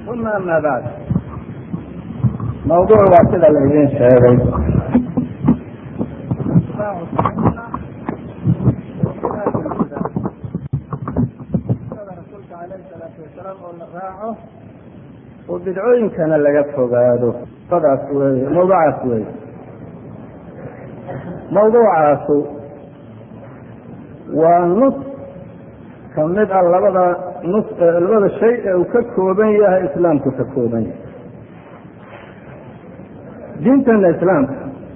uma ama bacd mawduuc waa sida laydin sheegay rasuulka alayh salaatu wasalaam oo la raaco oo bidcooyinkana laga fogaado daas wey mawduucaas wey mawduucaasu waa nus ka mid ah labada nus labada shay ee uu ka kooban yahay islaamku ka kooban yahay diintana islaamka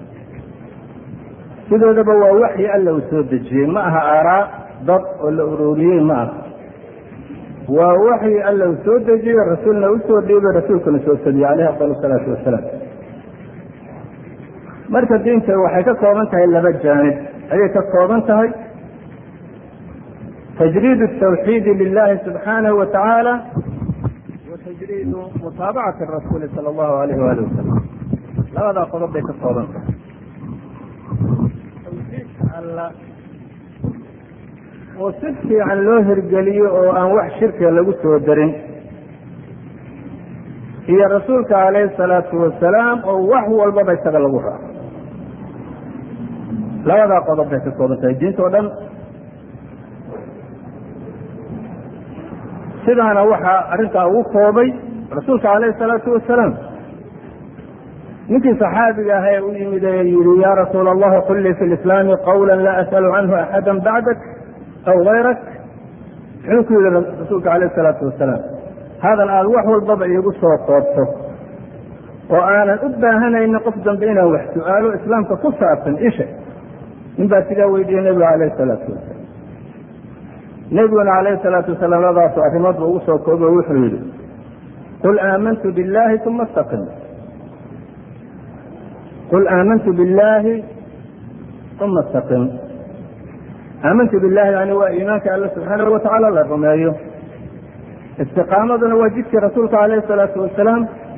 sideedaba waa waxyi alla uu soo dejiyey ma aha aaraa dad oo la uroriyey ma aha waa waxyi alla uu soo dejiyey rasuulna usoo dhiibay rasuulkuna soo sadiyey caleyhi afdal salaatu wasalaam marka diinta waxay ka kooban tahay laba jaanib ayay ka kooban tahay تجريد التوحيد لله سبحانه وتعالى وتجريد متابعة الرسول صلى الله عليه وآله وسلم labadaa qodob bay ka kooban tahay tawxiidka alla oo si fiican loo hirgeliyo oo aan wax shirkiga lagu soo darin iyo rasuulka calayhi الsalaatu wasalaam oo wax walbaba isaga lagu raaco labadaa qodob bay ka kooban tahay diinta o dhan sidaana waxaa arrintaa ugu koobay rasuulka calayhi الsalaatu wasalaam ninkii صaxaabiga ah ee u yimid ee yihi ya rasuul allahi qul lii fi lislaami qawla laa as'alu canhu axada bacdak aw gayrak muxuu ku yihi rasuulka alayh الsalaatu wasalaam hadal aada wax walbaba iigu soo koobto oo aanan u baahanaynin qof dambe inaan wax su-aalo islaamka ku saabsan isha nin baa sidaa weydiiyey nebiga alayh الsalaatu wasalaam nebiguna alayh الsalaatu wasalaam labadaasu arrimoodba ugu soo koobo wuxuu yihi qul aamantu biاllahi uma اstaqim qul aamantu biاllahi uma اstaqim aamantu billahi yani waa iimaanka alla subxaanahu watacaala la rumeeyo istiqaamaduna waa jidkii rasuulka alayh الsalaatu wasalaam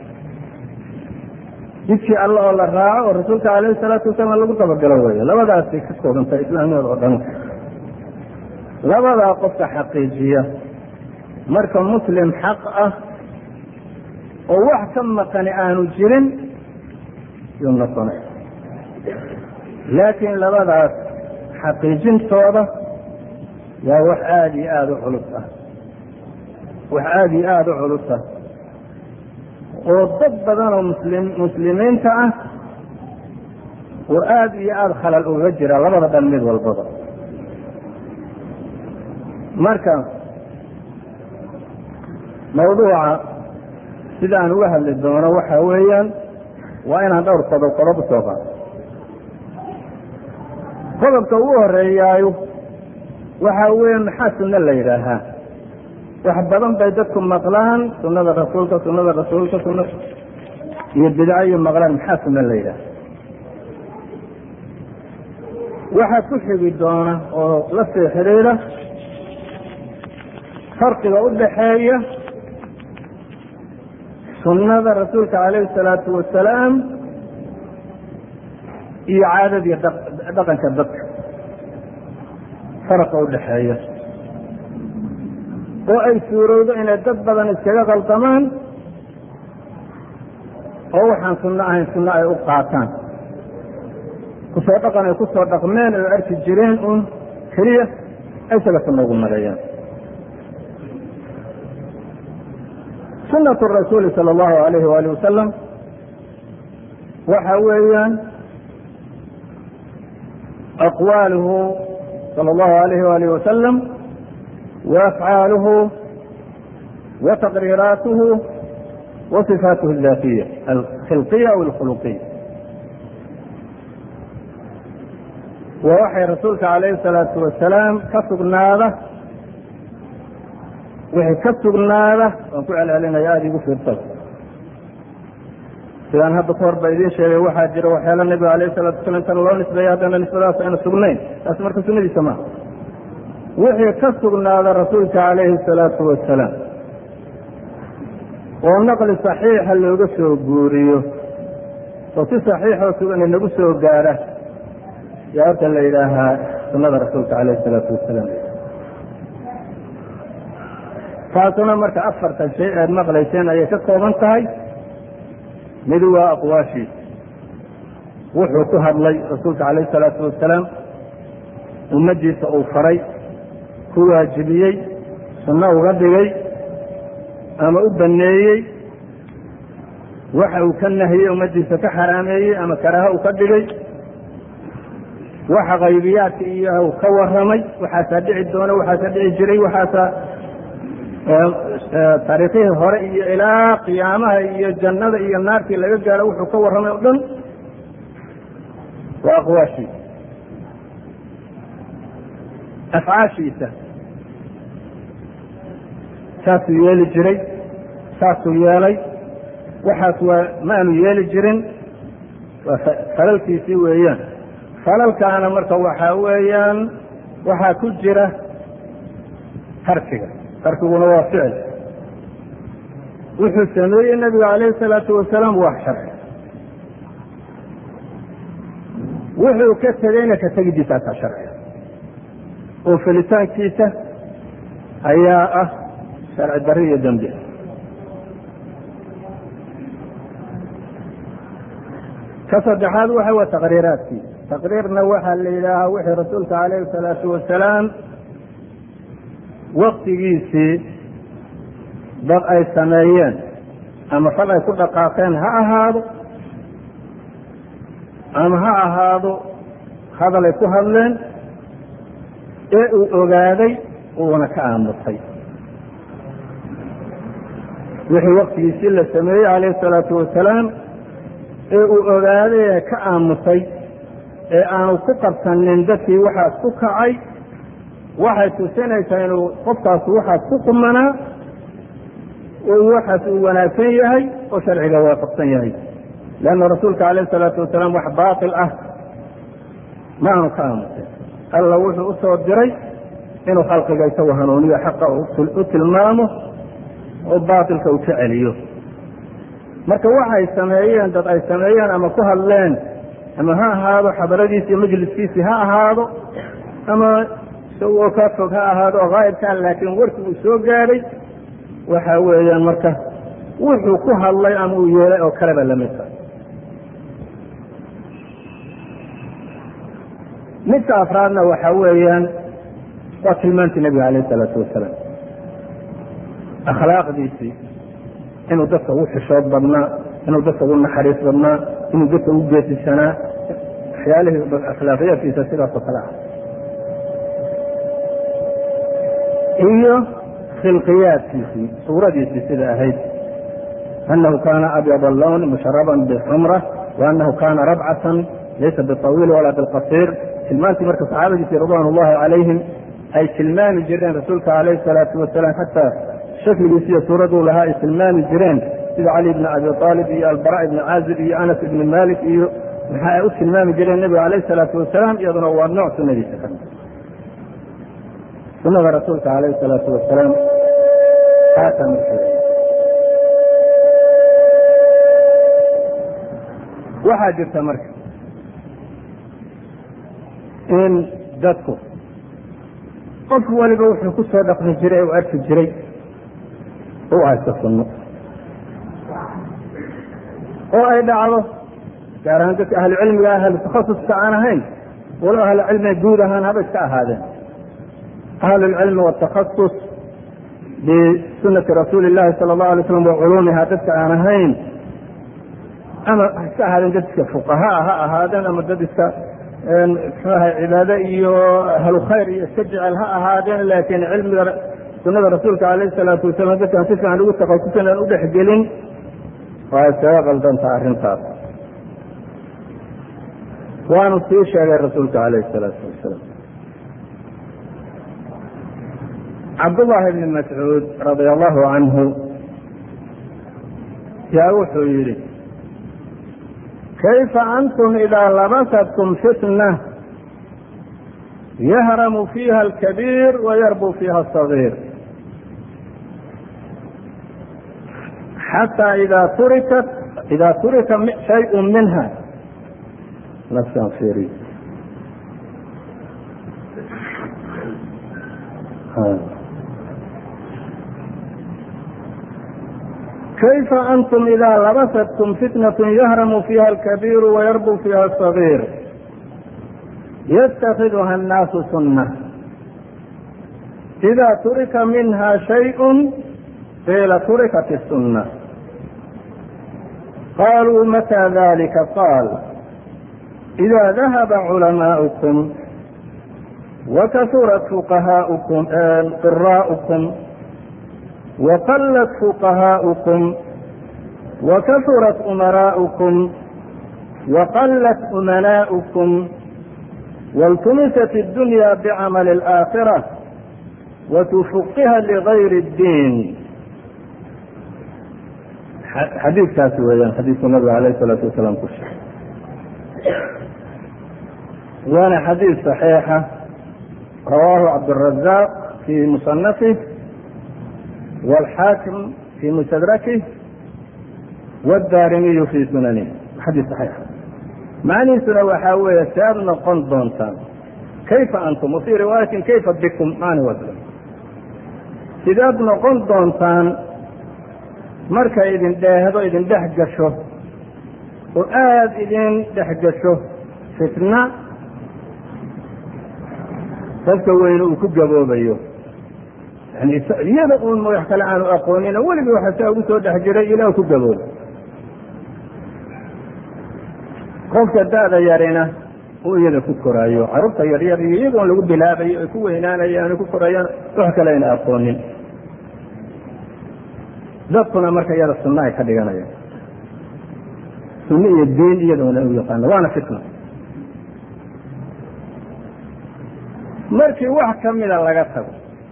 jidkii alla oo la raaco oo rasuulka alayh الsalaatu wasalaam lagu dabagalo weeye labadaasay ka koobantahay islaamnimada oo dhan labadaa qofka xaqiijiya marka muslim xaq ah oo wax ka maqani aanu jirin yuu noqonay laakiin labadaas xaqiijintooda yaa wax aada iyo aada u culus ah wax aada iyo aada u culus ah oo dad badan oo muslim muslimiinta ah oo aada iyo aada khalal uga jira labada dhan mid walbaba marka mawduuca sida aan uga hadli doono waxa weeyaan waa inaan dhowr qodob qodob usoo qaado qodobka ugu horeeyaayo waxa weya maxaa sunno la yidhaahaa wax badan bay dadku maqlaan sunada rasuulka sunada rasuulka suna iyo bidco iyo maqlaan maxaa sunno la yidhaaha waxaa ku xigi doona oo la sii xidhiidha farqiga u dhaxeeya sunnada rasuulka calayhi الsalaatu wasalaam iyo caadadiiyo dhaqanka dadka faraqa u dhaxeeya oo ay suurowdo inay dad badan iskaga qaldamaan oo waxaan sunno ahayn sunno ay u qaataan kusoo dhaqan ay kusoo dhaqmeen oo arki jireen un keliya ay isaga sunno ugu maleeyaan sunaة rasuuli salى اllahu alayh wali wasalam waxa weeyaan aqwaaluhu salى اllahu alayh walih wasalam waafcaaluhu wa taqriiraatuhu wa صifaatuhu اdaatiya alkhilqiya aw alkhuluqiya waa waxay rasuulka alayh الsalaatu wasalaam ka sugnaada wixii ka sugnaada waan ku celcelinaya aada igu fiirsada sidaan hadda ka hor ba idiin sheegay waxaa jira waxyaala nebiga alayh salatu wasala intana loo nisbeeya haddana nisbadaas ayna sugnayn taas marka sunadiisa maaha wixii ka sugnaada rasuulka calayhi salaatu wasalaam oo naqli saxiixa looga soo guuriyo oo si saxiixoo sugan inagu soo gaara yaa horta la yidhaahaa sunada rasuulka calayhi salaatu wasalaam taasuna marka afartan shay aad maqlayseen ayay ka kooban tahay mid waa aqwaashii wuxuu ku hadlay rasuulka calayh isalaatu wasalaam ummaddiisa uu faray ku waajibiyey sunno uga dhigay ama u banneeyey waxa uu ka nahiyey ummaddiisa ka xaraameeyey ama karaaho uu ka dhigay waxa qaybiyaadka iyo ka warramay waxaasaa dhici doona waxaasaa dhici jiray waxaasaa taariikhihii hore iyo ilaa qiyaamaha iyo jannada iyo naartii laga gaaro wuxuu ka warramay o dhan waa aqwaashii afcaashiisa saasuu yeeli jiray saasuu yeelay waxaas waa ma aanu yeeli jirin waa falalkiisii weeyaan falalkaana marka waxaa weeyaan waxaa ku jira tarkiga tarkiguna waa ficil wuxuu sameeyey nabiga calayhi salaatu wasalaam wax sharci wuxuu ka tegeyna ka tegidiisaasaa sharciga oo felitaankiisa ayaa ah sharci darri iyo dembi ka saddexaad waxa waa taqriiraadkii taqriirna waxaa la yidhaahaa wixii rasuulka calayhi salaatu wasalaam waktigiisii dad ay sameeyeen ama fal ay ku dhaqaaqeen ha ahaado ama ha ahaado hadal ay ku hadleen ee uu ogaaday uuna ka aamusay wixii waktigiisii la sameeyey calayhi salaatu wasalaam ee uu ogaaday ee ka aamusay ee aanu ku qabsanin dadkii waxaas ku kacay waxay tusinaysaa inuu qofkaas waxaas ku qumanaa oo waxaas uu wanaagsan yahay oo sharciga waafaqsan yahay leanna rasuulka calayhi salaatu wasalaam wax baatil ah ma aanu ka aamusin alla wuxuu u soo diray inuu khalqiga isagu hanuuniyo xaqa u tilmaamo oo baatilka uu ka celiyo marka waxay sameeyeen dad ay sameeyeen ama ku hadleen ama ha ahaado xadaradiisi iyo majliskiisii ha ahaado ama isagoo ka fog ha ahaado oo haa'ibkaa laakiin warkii uu soo gaadhay waxa weeyaan marka wuxuu ku hadlay ama uu yeelay oo kaleba lamidka midka afraadna waxa weeyaan waa tilmaantii nabiga alayh isalaatu wasalaam akhlaaqdiisii inuu dadka ugu xishood badnaa inuu dadka ugu naxariis badnaa inuu dadka ugu geesisanaa waxyaalihii akhlaaqiyaadkiisa sidaas oo kale ah iyo khilqiyaadkiisii suuradiisii sida ahayd anahu kaana abyad allawn musharaban bixumra waanahu kaana rabcatan laysa biطawiil walaa bilqasiir tilmaantii marka saxaabadiisii ridwan ullahi calayhim ay tilmaami jireen rasuulka calayhi salaatu wasalaam xataa shakligiisi iyo suuraduu lahaa ay tilmaami jireen sida cali bni abi aalib iyo albara ibni caazib iyo anas ibni malik iyo maxa ay u tilmaami jireen nebiga calayhi salaatu wasalaam iyaduna waa nooc sunadiisa ka mid sunada rasuulka calayhi salaatu wasalaam haasaa marka waxaa jirta marka in dadku qof waliba wuxuu ku soo dhaqmi jiray u arki jiray u haysto sunno oo ay dhacdo gaar ahaan dadka ahlu cilmiga ah ahlu takhasuska aan ahayn walo ahlu cilmiga guud ahaan haba iska ahaadeen ahlu lcilmi wاtakhasus bisunati rasuuli اllahi sala اllahu alay slam wa culuumiha dadka aan ahayn ama ha iska ahaadeen dad iska fuqahaa ha ahaadeen ama dad iska mxuaha cibaado iyo ahlu khayr iyo iska jecel ha ahaadeen laakiin cilmiga sunada rasuulka alayh salaatu wasalam dadkaan si fiican ugu takasusan aan u dhexgelin waa iskaga qaldantaa arrintaas waanu sii sheegay rasuulka alayh salaatu wasalaam cabdullahi bni mascuud radia allahu canhu yaa wuxuu yidhi kayfa antum idaa labasatkum fitna yahramu fiiha alkabiir wayarbu fiiha asagiir xatى ida turikat ida turika shayء minha nafsan firi kayfa antum idaa labasatkum fitnatun yahramu fiiha alkabiiru wayarbu fiiha asagiir yatakhiduha annaasu sunna ida turika minha shayء qiila turikat الsunna qaluu matى dalika qaal إida dahaba culamaa'ukum wakasurat fuqahaaukum qiraa'ukum waqallat fuqahaa'ukum wakasurat umaraa'ukum waqallat umanaa'ukum waltumisat الdunya bicamali الآakhirة watufuqiha ligayri اddiin xadiidkaasi weeyaan xadiidku nabiga alayh الsalaatu wasalaam ku sheegay waana xadiid صaxiixa rawaahu cabdالrazaaq fii musanafih wاlxaakim fii mustadrakih wاddaarimiyu fii sunanih xadiid صaxiixa macnihiisuna waxaa weeye si aad noqon doontaan kayfa antum wafii riwaayatin kayfa bikum macni waa sidaad noqon doontaan markay idin dheehdo idin dhex gasho oo aada idin dhex gasho fitna dadka weyne uu ku gaboobayo yani iyada uun wax kale aanu aqoonin oo weligii waxa saa ugu soo dhex jiray ilaa ku gabooba qofka da-da yarina uu iyada ku koraayo carruurta yaryar iyo iyagoon lagu bilaabayo ay ku weynaanayaan ay ku korayaan wax kale ayna aqoonin dadkuna marka iyada sunno ay ka dhiganayaan sunno iyo diin iyadoona u yaqaano waana fitna markii wax ka mida laga tago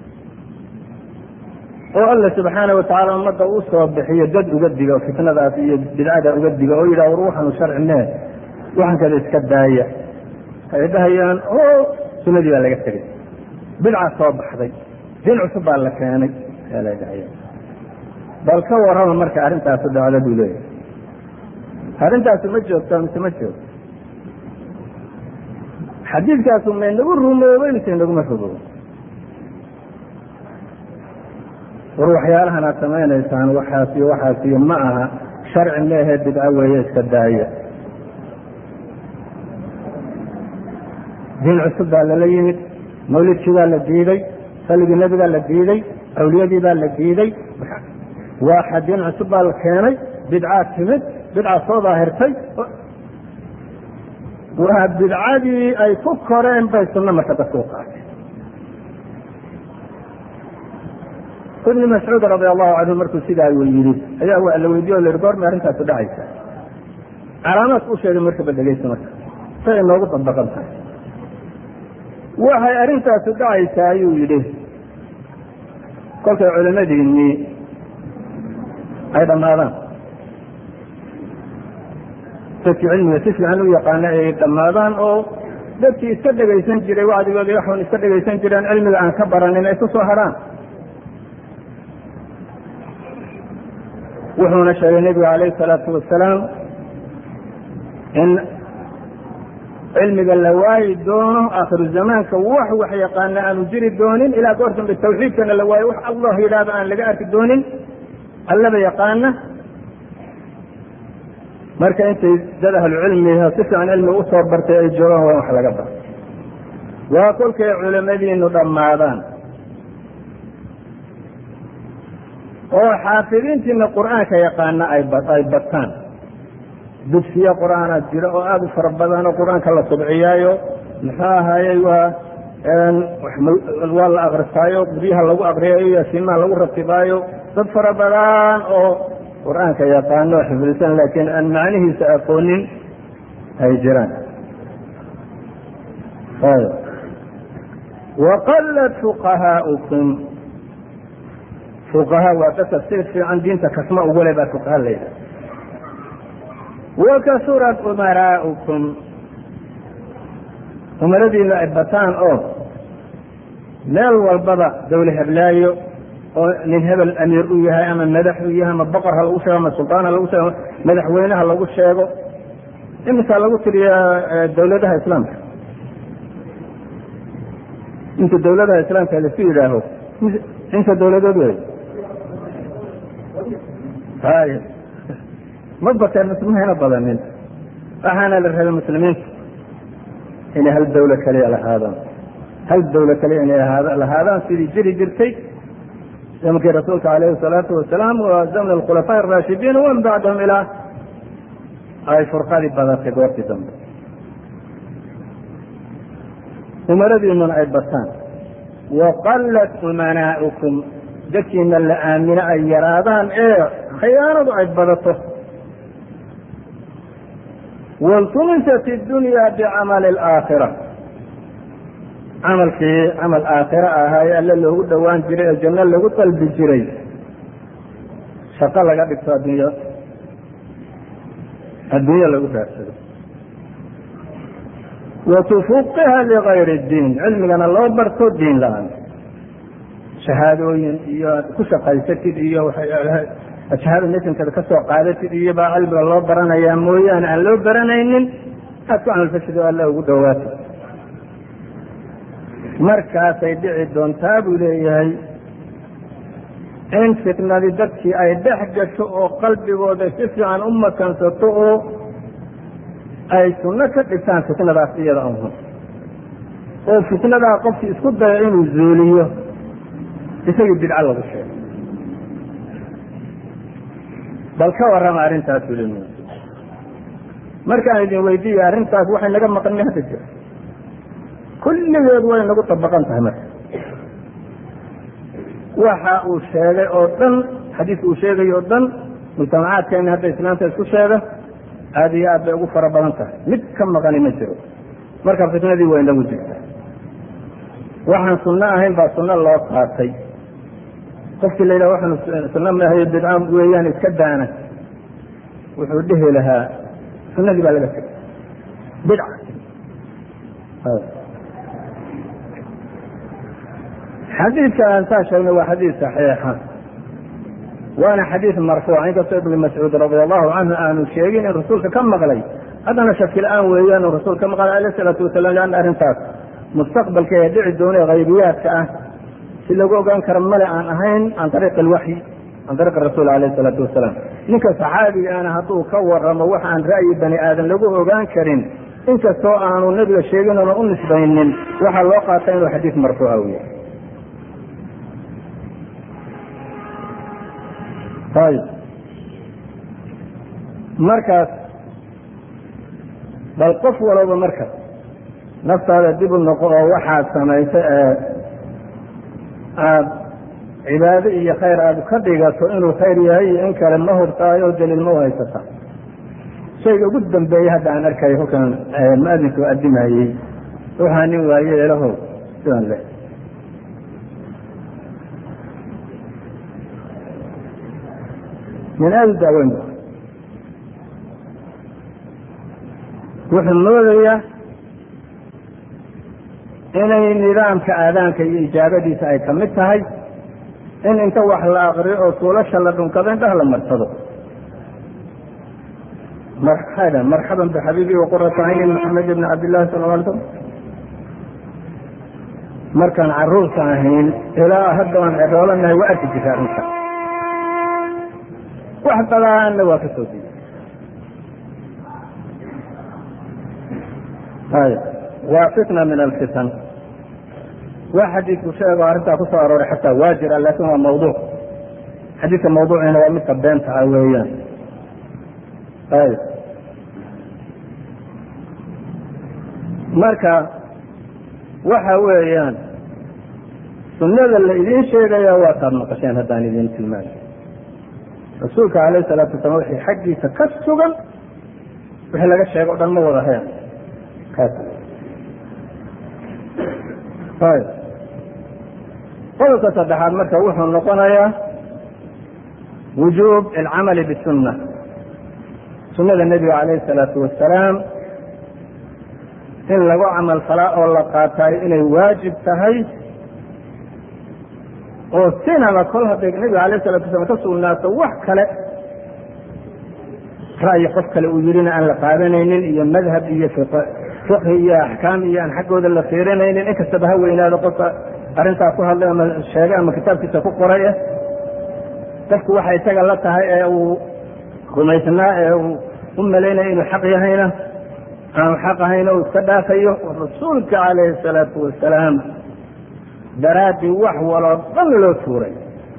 oo alla subxaana watacaala ummadda uu soo bixiyo dad uga diga fitnadaas iyo bidcada uga diga oo yidhah war waxanu sharcine waxan kada iska daaya ay dhahayaan o sunadii baa laga tegay bidca soo baxday din cusub baa la keenay la dhahaya bal ka warrama marka arrintaasu dhacda buu leeyahay arrintaasu ma joogto mise ma joogto xadiidkaasu may nagu rumoobay mise naguma rumoobo war waxyaalahan aad samaynaysaan waxaas iyo waxaas iyo ma aha sharci meehe bidco weeye iska daaya diin cusub baa lala yimid mawlidkii baa la diiday saligii nebigaa la diiday awliyadii baa la diiday waaxa diin cusub baa la keenay bidcaa timid bidca soo daahirtay waa bidcadii ay ku koreen bay sunno marka dadka u qaatay ibni mascuud radi allahu canhu markuu sidaa yidhi ayaa waa la weydiye o la yihi goormay arrintaasu dhacaysa calaamaadka u sheegay markaba dhegeysa marka say inoogu dabaqan tahay waxay arrintaasu dhacaysaa ayuu yidhi kolkay culimadiinii ay dhammaadaan dadkii cilmiga si fiican u yaqaana ay dhammaadaan oo dadkii iska dhegaysan jiray wacdigooda waxun iska dhegaysan jireen cilmiga aan ka baranin ay ku soo hadhaan wuxuuna sheegay nebigu calayhi salaatu wasalaam in cilmiga la waayi doono aakhiru zamaanka wax wax yaqaana aanu jiri doonin ilaa goor dambe tawxiidkana la waayo wax allah yidhaahdo aan laga arki doonin allaba yaqaana marka intay dad ahlucilmiha si fiican cilmiga usoo bartay ay joogaan waa wax laga bar waa kolkay culimadiinu dhammaadaan oo xaafidiintiina qur'aanka yaqaana ay bataan dugsiye qur'aana jira oo aada u fara badan oo qur-aanka la subciyaayo muxuu ahaayey waa waa la akristaayo guryaha lagu akriyayo yaasiimaha lagu ratibaayo dad fara badan oo qur-aanka yaqaano oo xifdisan laakiin aan macnihiisa aqoonin ay jiraan waqalat fuqahaaukum fuqaha waa dadka si fiican diinta kasma ugule baa fuqaha layidhaha wakasurat umaraaukum umaradiina ay bataan oo meel walbaba dawle heblaayo oo nin hebel amiir u yahay ama madax u yahay ama boqor ha lagu sheego ama sultaan ha lagu sheego madaxweyneha lagu sheego imisaa lagu tiriya dawladaha islaamka inta dawladaha islaamka lasu yidhaaho inta dawladood wey hay ma bateen muslimiina badanin waxaana la rabay muslimiinta inay hal dawlo kaliya lahaadaan hal dawlo kaliya inay lahaadaan sidii jiri jirtay zamankii rasuulka alayhi salaatu wasalaam waa zamn alkhulafaa araashidiin waman bacdahum ilaa ay furqadii badatay goortii dambe umaradiinuna ay bataan waqallat umanaa'ukum dadkiina la aamino ay yaraadaan ee khiyaanadu ay badato waltumisat iddunya bicamali alaakhira camalkii camal aakhira ahaa ee alle loogu dhowaan jiray ee janno lagu dalbi jiray shaqo laga dhigto adduunyo adduunyo lagu raadsado watufuqiha ligayri diin cilmigana loo barto diin la-aan shahaadooyin iyo aad ku shaqaysatid iyo shahaada mesankada ka soo qaadatid iyo baa cilmiga loo baranayaa mooyaane aan loo baranaynin aad ku camalfashid oo alla ugu dhowaatid markaasay dhici doontaa buu leeyahay in fitnadi dadkii ay dhex gasho oo qalbigooda si fiican u makansato oo ay sunno ka dhigtaan fitnadaas iyada ahun oo fitnadaa qofkii isku dayo inuu zuuliyo isagii bidco lagu sheego bal ka warrama arrintaas uli markaan idin weydiiya arrintaas waxay naga maqan mi hadda jira kulligeed way nagu dabaqan tahay marka waxa uu sheegay oo dhan xadiiska uu sheegay oo dhan mujtamacaadkeena hadda islaamta isku sheega aada iyo aad bay ugu fara badan tahay mid ka maqani ma jiro marka fitnadii way nagu jirta waxaan sunno ahayn baa sunno loo qaatay qofkii la yidhaha waxaan sunno maahayo bidca weeyaan iska daana wuxuu dhihi lahaa sunnadii baa laga tegay bidca xadiidka aan saa sheegnay waa xadiid saxiixa waana xadiid marfuuc inkastoo ibn mascuud radi allahu canhu aanu sheegin in rasuulka ka maqlay haddana shaki la-aan weeyaan rasuul ka maqlay alayh salaatu wasalam leanna arrintaas mustaqbalka ee dhici doona ee haybiyaadka ah si lagu ogaan karo male aan ahayn can ariiqi alwaxyi can ariiqi rasuul alayh salaatu wasalaam ninka saxaabigaana hadduu ka waramo wax aan ra'yi bani aadan lagu ogaan karin inkastoo aanu nebiga sheegin oona u nisbaynin waxaa loo qaata inuu xadiid marfuuca u yahay ayb markaas bal qof walaba marka naftaada dib u noqo oo waxaad samaysay ee aada cibaado iyo khayr aada ka dhigato inuu khayr yahay iyo in kale ma hurtaayo oo daliil ma u haysata shayga ugu dambeeyey hadda aan arkayo halkan mu-adinku adimayey waxaa nin waaye elaho sidan leh min aada u daaweyn wuxuu moodayaa inay nidaamka aadaanka iyo ijaabadiisa ay kamid tahay in inta wax la akriyo oo tuulasha la dhunkado indhaha la marsado marxada marxaban bixabiibi waqurata cayni maxamed ibni cabdillahi sala la alay slam markaan caruurta ahayn ilaa hadda aan ceroolanahay waa arki jirta arrinta wax badaanna waa ka soo diiday ay waa fitna min alfitan waa xadiidku sheego arrintaa ku soo arooray xataa waa jira laakin waa mawduuc xadiidka mawduuciina waa midka beenta ah weeyaan ay marka waxa weeyaan sunnada la idiin sheegaya waa taad maqasheen haddaan idiin tilmaamay rasuulka alayh salaatu wasalam wixii xaggiisa ka sugan wixii laga sheego o dhan ma wada heen kaas ayb qodobka saddexaad marka wuxuu noqonayaa wujuub alcamali bisunna sunnada nebiga calayh salaatu wasalaam in lagu camal falaa oo la qaataayo inay waajib tahay oo sinaba kol hadday nebiga alayh salatu wasalaam ka sugnaato wax kale ra'yi qof kale uu yidhina aan la qaadanaynin iyo madhab iyo fiqhi iyo axkaam iyo aan xaggooda la fiirinaynin in kastaba ha weynaado qofka arrintaa ku hadlay ama sheegay ama kitaabkiisa ku qoray ah dadku waxay isaga la tahay ee uu rumaysnaa ee uu u malaynaya inuu xaq yahayna aanu xaq ahayn o iska dhaafayo rasuulka calayhi salaatu wasalaam daraaddii wax waloo dhan loo tuuray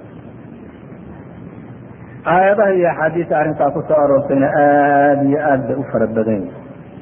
aayadaha iyo axaadiista arrintaa ku soo aroortayna aada iyo aad bay u fara badan yihin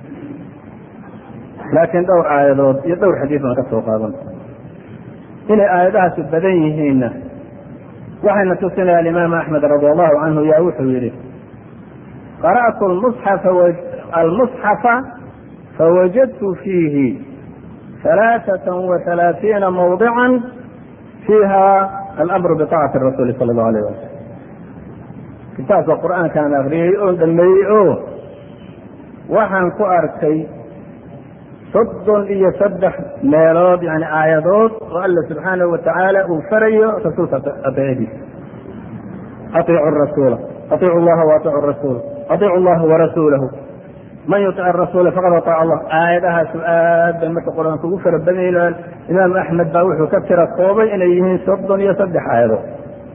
laakiin dhowr aayadood iyo dhowr xadiis baan ka soo qaadan inay aayadahaasi badan yihiinna waxayna tusinaya alimaam axmed radi allahu canhu yaa wuxuu yidhi qara'tu almusxafa fawajadtu fiihi ثalaaثaة وaثalaaثiina mawdica fiiha alamru biطaacati rasuuli sala اllahu alayh wasalam kitaabka qur'aankaan akriyey oon dhameeyey o waxaan ku arkay soddon iyo saddex meelood yani aayadood oo alla subxaanahu watacaala uu farayo rasuulka adeecadiisa aiicu rasuula aiicu llaha waaiicu rasuula aiicu llaha warasuulahu man yutic rasuula faqad aaaca allah aayadahaasu aad bay marka qur-aanka ugu fara badanyihin imaam axmed baa wuxuu ka tira koobay inay yihiin soddon iyo saddex aayadood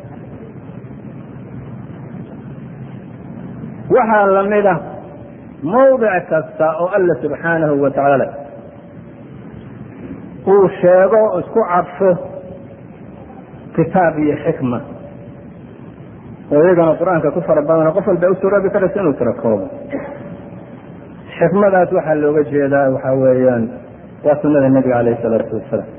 waxaa lamida mawdic kasta oo alla subxaanahu wa tacaala uu sheego isku cadfo kitaab iyo xikma oo iyagana qur-aanka ku fara badano qof walba u suroobi karaysa inuu tira koobo xikmadaas waxaa looga jeedaa waxaa weeyaan waa sunada nebiga alayh salaatu wasalaam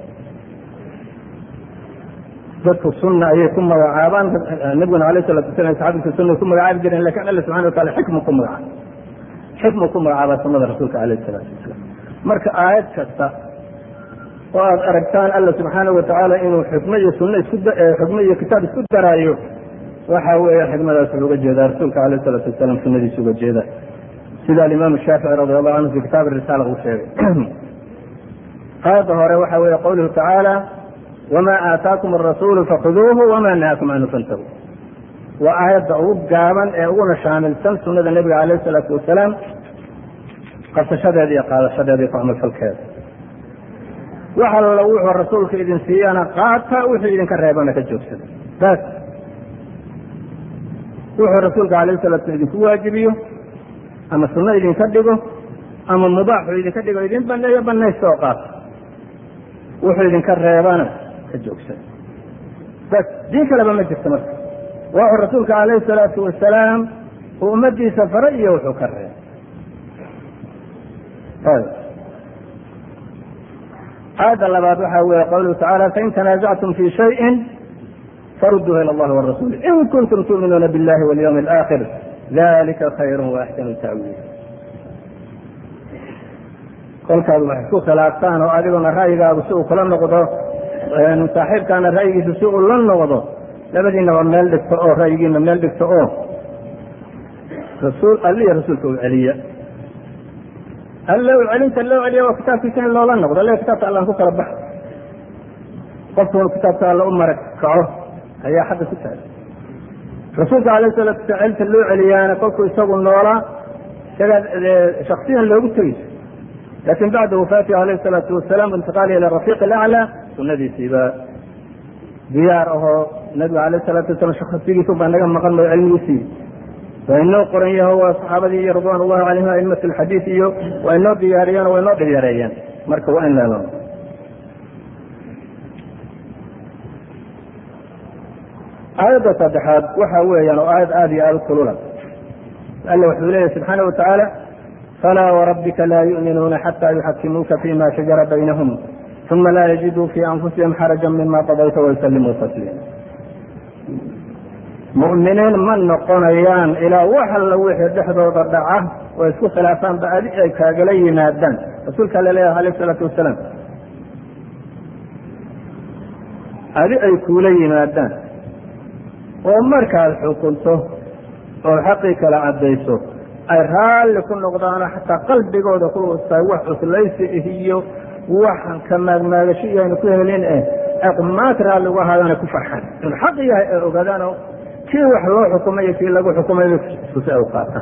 dadku sunna ayay ku magacaabaan nebiguna alayh salatu wasalam saxaabadiisa sunay ku magacaabi jireen lakin alla subxana watacala xikmu ku magacaaba xikmu ku magacaabaa sunada rasuulka alayh salaatu wasalaam marka aayad kasta oo aad aragtaan alla subxaana watacaala inuu xikmo iyo sunno isku xikmo iyo kitaab isku daraayo waxa weeye xikmadaas wuxuu uga jeedaa rasuulka alayh salaatu wasalaam sunadiisa uga jeeda sida alimaam shaafici radi allahu canhu fi kitaab risaala uu sheegay aayadda hore waxa weeye qawluhu tacaala wama aataakum arasuulu fakhuduuhu wama nahaakum canhu fantahu waa aayadda ugu gaaban ee uguna shaamilsan sunada nebiga alayh salaatu wasalaam qabsashadeeda iyo qaadashadeeda iyo ku camalfalkeeda wax alla wuxuu rasuulka idin siiyana qaata wuxuu idinka reebana ka joogsada bas wuxuu rasuulka alayh salatu slam idinku waajibiyo ama sunno idinka dhigo ama mubaaxu idinka dhigo idin baneeyo banaysta oo qaata wuxuu idinka reebana ka joogsada bas diin kaleba ma jirto marka waxuu rasuulka alayhi salaatu wasalaam uu ummadiisa fara iyo wuxuu ka reebay aayadda labaad waxa weeye qawluhu tacala fain tanaasactum fi shayin faruduuha ila allahi warasuuli in kuntum tuuminuuna billahi walyawmi alaakhir dalika khayru waaxsanu ta'wiil kolkaad wax isku khilaaftaan oo adiguna ra'yigaagu si uu kula noqdo saaxiibkaana ra'yigiisu si uu la noqdo labadiinaba meel dhigto oo ra'yigiina meel dhigto oo rasuul alliya rasuulka u celiya alla u celinta loo celiya waa kitaabkiisa in loola noqdo alle kitaabka allaan ku kala baxo qofkuna kitaabka alla u marag kaco ayaa xagga ku tahay rasuulka alayh salatu sala celinta loo celiyaana kolkuu isagu noolaa isagaa shaksiyan loogu tegeyso laakin bacda wafaatihi alayh salaatu wasalaam intiqaali ila rafiiq alaclaa sunadiisiiba diyaar ahoo nabiga alayh salatu wasalam shaksigiisu baa naga maqan mayo cilmigiisii waa inoo qoran yaho waa saxaabadii iyo ridwan ullahi calayhim aimati alxadiid iyo waa inoo diyaariyeen o waa inoo dhibyareeyeen marka waa in leelo aayadda saddexaad waxa weeyaan oo aayad aada iyo aada u kulula alla wuxuu leeyahy subxaana wa tacaala falaa warabbika laa yu'minuuna xataa yuxakimuuka fima shajara baynahum uma laa yajiduu fii anfusihim xarajan mima qadayta wayusallimuu tasliima mu'miniin ma noqonayaan ilaa wax alla wixii dhexdooda dhaca oo isku khilaafaanba adi ay kaagala yimaadaan rasuulka la leeyahay alayh isalaatu wasalaam adi ay kuula yimaadaan oo markaad xukunto oo xaqii kala caddayso ay raalli ku noqdaanoo xataa qalbigooda ku tahay wax cuslaysi iyo wax ka maagmaagasho iyo aynu ku helin eh ay qumaad raalli uga ahaadaan ay ku farxaan inuu xaq yahay ay ogaadaanoo kii wax loo xukumay iyo kii lagu xukumay si ay u qaataan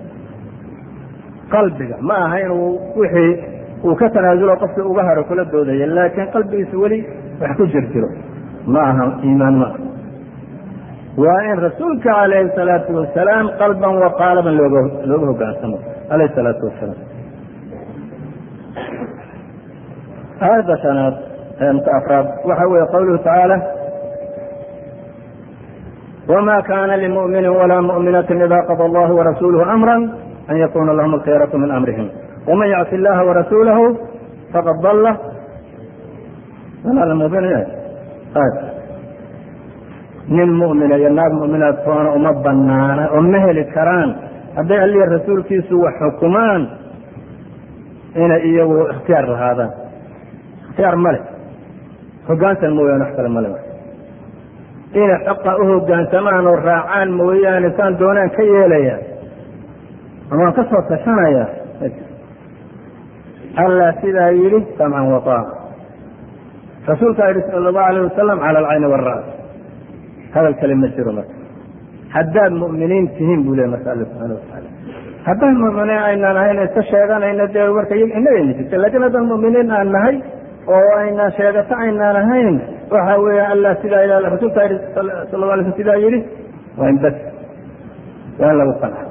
qalbiga ma aha inuu wixii uu ka tanaasulo qofkii uga haro kula doodaya laakiin qalbigiisa weli wax ku jir jiro ma aha iimaan ma aha waa in rasuulka calayhi salaatu wasalaam qalban wa qaalaban looga looga hogaansamo alayhi salaatu wasalaam aayadda shanaad mka afraad waxa weeye qawluhu tacaala wma kana limumini walaa muؤminaةi ida qada allahu warasuuluhu amra an yakuna lahum alkhiyaraةu min amrihim wman yacsi illaha warasuulahu faqad dalla nin mu'mina iyo naag mu'minaad toona uma banaana oo ma heli karaan hadday allihi rasuulkiisu wax xukumaan inay iyagu ikhtiyaar lahaadaan ikhtiyaar male hogaansan mooyaane wax kale male inay xoqa u hogaansamaan oo raacaan mooyaane saan doonaan ka yeelaya amaan ka soo tashanaya allah sidaa yidhi samcan waطaaca rasuulkaa yidhi sala allahu alayh wasalam cala alcayni wاlra's hadal kale ma jiro marka haddaad mu'miniin tihiin buu ley marka alla subxana watacaala haddaan mu'miniin aynaan ahayn iska sheeganayna dee marka inagayna jirta lakin haddaan mu'miniin aan nahay oo aynaan sheegato aynaan ahayn waxa weeya allah sidaa ila rasuulkaa yidhi sala la alay sl sidaa yidhi waa in bas waa in lagu qanca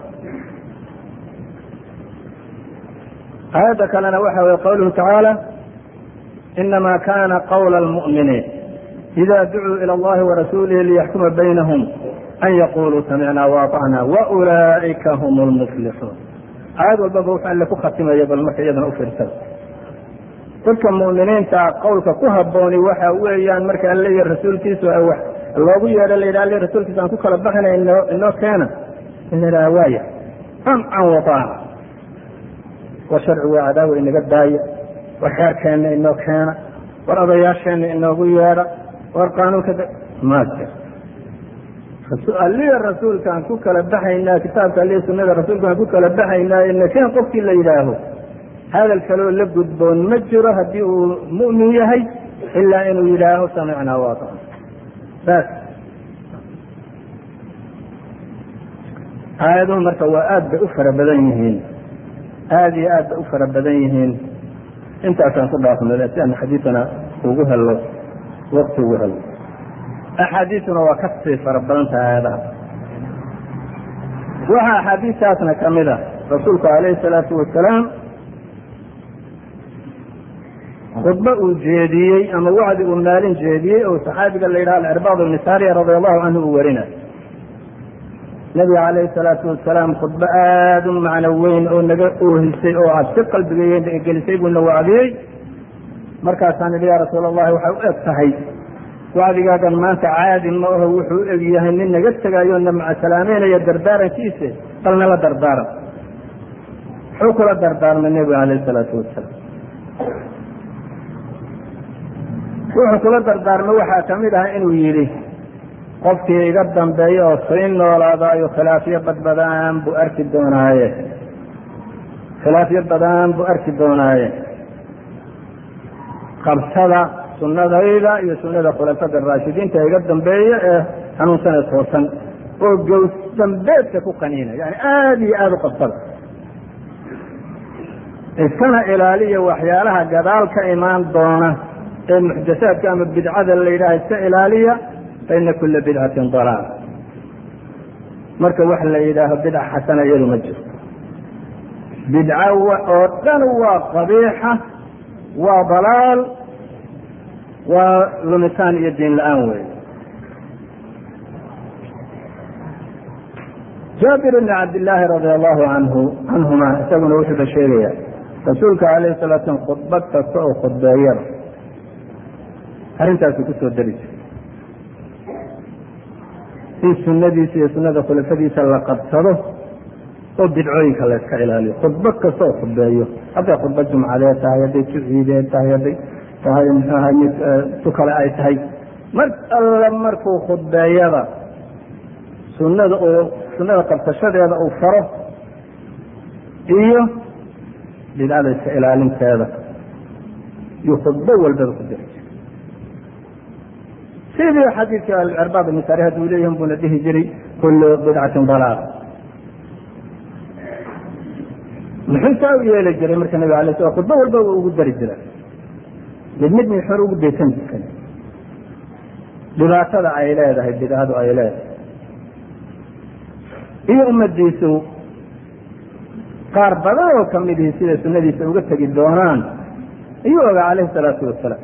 aayadda kalena waxa weye qawluhu tacaala inama kana qawla almu'miniin ida ducuu ilى اllahi warasuulihi liyaxkuma baynahum an yaquluu samicna waطacna waulaa'ika hum lmuflixuun aayad walbaba wuxuu alle ku khatimaya bal marka iyadana u fiirsada dadka mu'miniinta qowlka ku habooni waxa weeyaan marka alle iyo rasuulkiisu wax loogu yeedho la yidhah alle rasuulkiisa aan ku kala baxina inoo inoo keena in la yidhaha waaya samcan waطaaca war sharcigu waa cadaawa inaga daaya war xeerkeenna inoo keena war odayaasheenna inoogu yeedha war qaanuunka maaka alliga rasuulkaan ku kala baxaynaa kitaabka alliga sunada rasuulkaan ku kala baxaynaa inakeen qofkii la yidhaaho hadal kaloo la gudboon ma jiro haddii uu mu'min yahay ilaa inuu yidhaaho samicnaa waatan saas aayaduhu marka waa aad bay u fara badan yihiin aada iyo aad bay u fara badan yihiin intaasaan ku dhaafnay si aan xadiidana ugu helo wakti ugu helo axaadiisuna waa kasii fara badan tahay aayadaha waxaa axaadiistaasna ka mid a rasuulku alayhi salaatu wasalaam khudbo uu jeediyey ama wacdi uu maalin jeediyey oo saxaabiga la yidhaha alcirbaad ibni saariya radi allahu canhu uu warinayo nabiga calayhi salaatu wasalaam khudbo aada u macno weyn oo naga oohisay oo aad si qalbiga gelisay buuna wacdiyey markaasaan idhi yaa rasuul allahi waxay u eg tahay wacdigaagan maanta caadi ma aho wuxuu u eg yahay nin naga tegaayo na macasalaameynaya dardaarankiise bal nala dardaaran muxuu kula dardaarmay nebiga calayhi salaatu wasalaam wuxuu kula dardaarmay waxaa ka mid ah inuu yidhi qofkii iga dambeeya oo sii noolaadaayo khilaafyo badbadaan buu arki doonaaye khilaafyo badaan buu arki doonaaye qabsada sunnadayda iyo sunnada khulafada raashidiinta iga dambeeya ee hanuunsanee toosan oo gows dambeedka ku qaniina yani aada iyo aada u qabsada iskana ilaaliya waxyaalaha gadaal ka imaan doona ee muxdasaadka ama bidcada la yidhaha iska ilaaliya faina kula bidcatin dalaal marka wax la yidhaaho bidca xasana iyadu ma jiro bidca oo dhan waa qabiixa waa dalaal waa lumitaan iyo diin la-aan wey jaabir bni cabdillaahi radia allahu anhu canhuma isaguna wuxuuba sheegaya rasuulka alayhi salatu slam khudbad kasta oo khudbeeyada arrintaasuu kusoo dari jiray in sunadiisa iyo sunada khulafadiisa la qabsado oo bidcooyinka la yska ilaaliyo khudbad kasta oo khudbeeyo hadday khudbad jumcadeed tahay hadday juciideed tahay hadday tahay mxuaha mid tu kale ay tahay mar alla markuu khudbeeyada sunada uu sunada qabsashadeeda uu faro iyo bidcada iska ilaalinteeda iyo khudbo walbaba ku diri jiray sidii xadiidka alcirbaad ibn sari hadduu leeyahin buuna dhihi jiray kullu bidcatin dalaal muxuu saa u yeeli jiray marka nabig alay sl khudbo walba ugu dari jira mid mid mid xor ugu deysan jirkan dhibaatada ay leedahay bidcadu ay leedahay iyo ummadiisu qaar badan oo kamidihii sida sunadiisa uga tegi doonaan ayuu ogaa calayhi salaatu wasalaam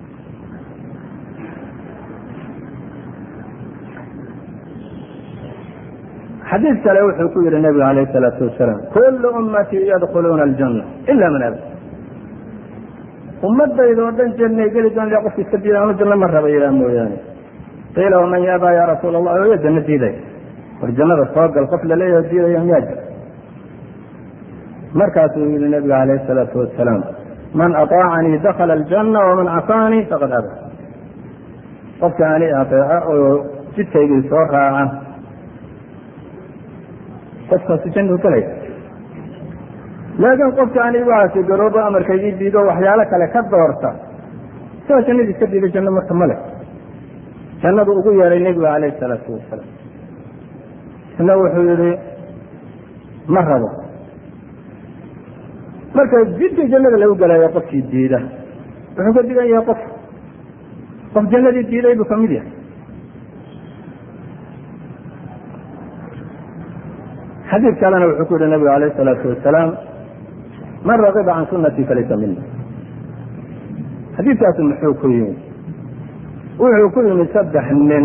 xadiid kale wuxuu ku yihi nabigu alayh salaatu wasalaam kullu ummatii yadkhuluuna aljanna ila man aba ummadayda oo dhan jannay geli doonta qofki iska diida anu janno ma raba ilaa mooyaane qiila waman yaabaa ya rasuul allah oya janno diiday war jannada soo gal qof laleeyaho diidaya miyaa jira markaasuu yihi nabigu alayh salaatu wasalaam man aطaacanii dakala aljanna waman casaanii faqad aba qofka ani aeeca oo jidkaygii soo raaca qofkaasi jannuu galaya laakiin qofka ani waxaasi garoobo amarkaygii diido waxyaalo kale ka doorta sidaa jannadii iska diiday janno marka male jannadu ugu yeeray nebigu calayhi salaatu wasalaam isna wuxuu yihi ma rabo marka jidka jannada lagu galayo qofkii diida wuxuu ka digan yahay qof qof jannadii diiday buu kamid yahay xadiid kalena wuxuu ku yihi nabigu alayh salaatu wasalaam man ragiba can sunatii falaysa mina xadiidkaasu muxuu ku yimid wuxuu ku yimid saddex nin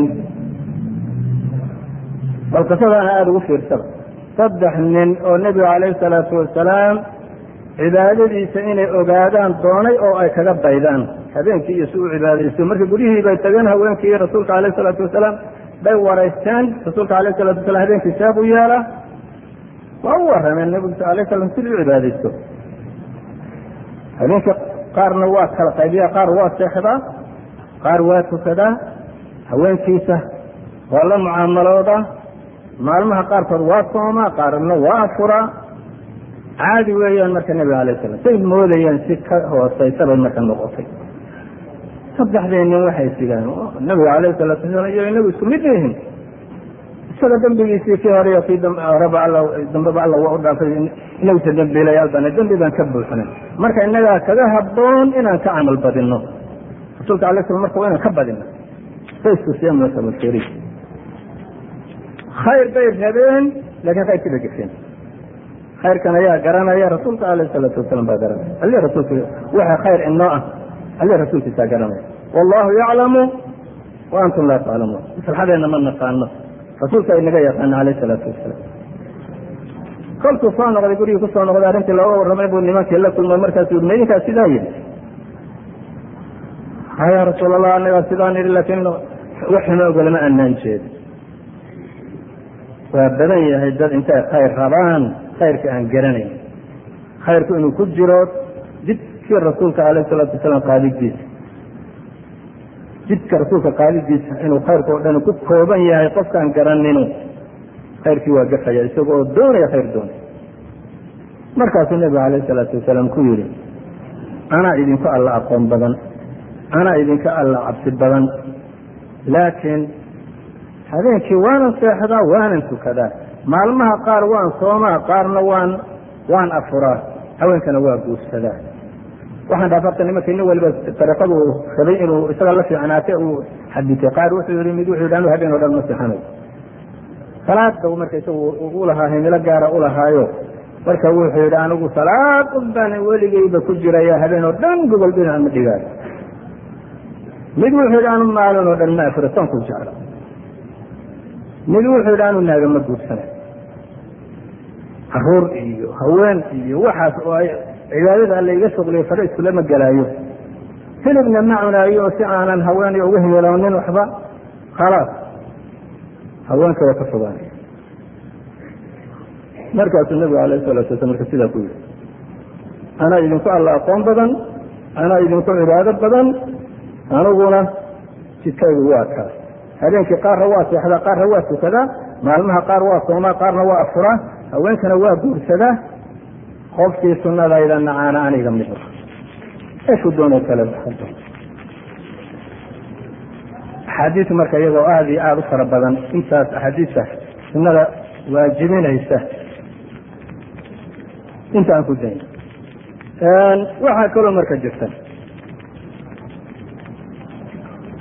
bal qisadaana aada ugu fiirsada saddex nin oo nebigu calayhi salaatu wasalaam cibaadadiisa inay ogaadaan doonay oo ay kaga daydaan habeenkii iyo si u cibaadaysto marka guryihii bay tageen haweenkii iyo rasuulka alayh salaatu wasalaam bay waraysteen rasuulka alayh salatu wasalam habeenkii seeb u yeela waa u warameen nebigu alay slam sidii u cibaadaysto habeenkii qaarna waa kala qaybiya qaar waa seexdaa qaar waa tukadaa haweenkiisa waa la mucaamalooda maalmaha qaarkood waa soomaa qaarna waa afuraa caadi weeyaan marka nebiga alay slam say moodayeen si ka hoosaysa bay marka noqotay saddexdii nin waxay sigaan nabiga alayh salaatu wasalaam iyo inagu isku mid yihiin isaga dambigiisii kii hore iyo kii horeba all dambeba alla waa u dhaafay inaguse dambiilayaal bana dembi baan ka buuxnay marka innagaa kaga haboon inaan ka camal badino rasuulka alay slam marka waa inaan ka badino fayskusiyamasabaseri khayr bay rabeen laakiin khayrkii bay gesheen khayrkan ayaa garanaya rasuulka alayh salaatu wasalam baa garanaya ali rasuulka waxa khayr inoo ah ali rasuulkiisaa garanaya wallahu yaclamu wa antum laa taclamuun maslaxadeena ma naqaano rasuulka inaga yaqaana alayh salaatu wasalaam kolkuu soo noqday gurigii kusoo noqday arrintii looga warramay buu nimankii la kulmay markaasuu yii idinkaa sidaa yidhi haya rasuul allah anagaa sidaan idhi laakiin waxuma ogolama anaan jeedi waa badan yahay dad intay khayr rabaan khayrka aan garanayn khayrku inuu ku jiro jidkii rasuulka alayh salaatu wasalaam qaadidiisa jidka rasuulka qaadidiisa inuu khayrka oo dhan ku kooban yahay qofkaan garaninu khayrkii waa gafaya isaga oo doonaya khayr doonay markaasuu nebigu alayh salaatu wasalaam ku yidhi anaa idinku alla aqoon badan anaa idinka alla cabsi badan laakiin habeenkii waanan seexdaa waanan tukadaa maalmaha qaar waan soomaa qaarna waan waan afuraa haweenkana waa guursadaa waxaan dhaaf arta nimanka nin waliba dariiqadu rabay inuu isaga la fiicnaate uu xaditay qaar wuxuu yihi mid wuxuu yidhi anu habeen o dhan ma seexanayo salaadda marka isagu ulahaa himilo gaara ulahaayo marka wuxuu yidhi anigu salaad un baan weligeyba ku jiraya habeen oo dhan gogol dhinac ma dhigaayo mid wuxuu yidhi anu maalin oo dhan ma afuro soonku jecla mid wuxuu yidhi anu naaga ma guursanay caruur iyo haween iyo waxaas oo ay cibaadada alla iga shuqliyo fare iskulama gelaayo hilibna ma cunaayo oo si aanan haween uga himiloonin waxba khalaas haweenka waa ka fogaanay markaasuu nabigu alayh salatu wasala marka sidaa ku yihi anaa idinku alla aqoon badan anaa idinku cibaado badan aniguna jidkaygu waa kaas habeenkii qaarna waa seexdaa qaarna waa tukadaa maalmaha qaar waa soomaa qaarna waa afuraa haweenkana waa guursadaa qofkii sunadayda nacaana aniga mido eeshu doona kale axaadiis marka iyagoo aada iyo aada u fara badan intaas axaadiista sunada waajibinaysa inta aan ku dayn waxaa kaloo marka jirta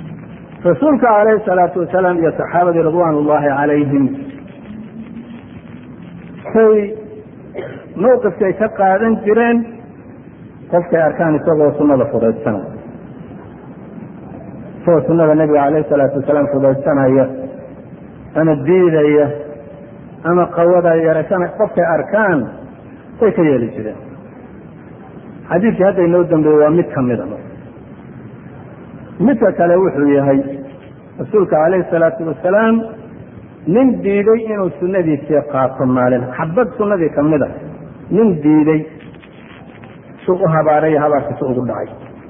rasuulka calayhi salaatu wasalaam iyo saxaabadii ridwaan ullahi calayhim noqotay mawqifkay ka qaadan jireen qofkay arkaan isagoo sunnada fudaydsanaya isagoo sunnada nebiga calayhi salaatu wasalaam fudaydsanaya ama diidaya ama qawada yarasana qofkay arkaan way ka yeeli jireen xadiidkii hadda inoo dambeeye waa mid ka mida midka kale wuxuu yahay rasuulka calayhi salaatu wasalaam nin diiday inuu sunnadiisii qaato maalin xabad sunnadii ka mid a nin diiday suu u habaaray habaarkiisu ugu dhacay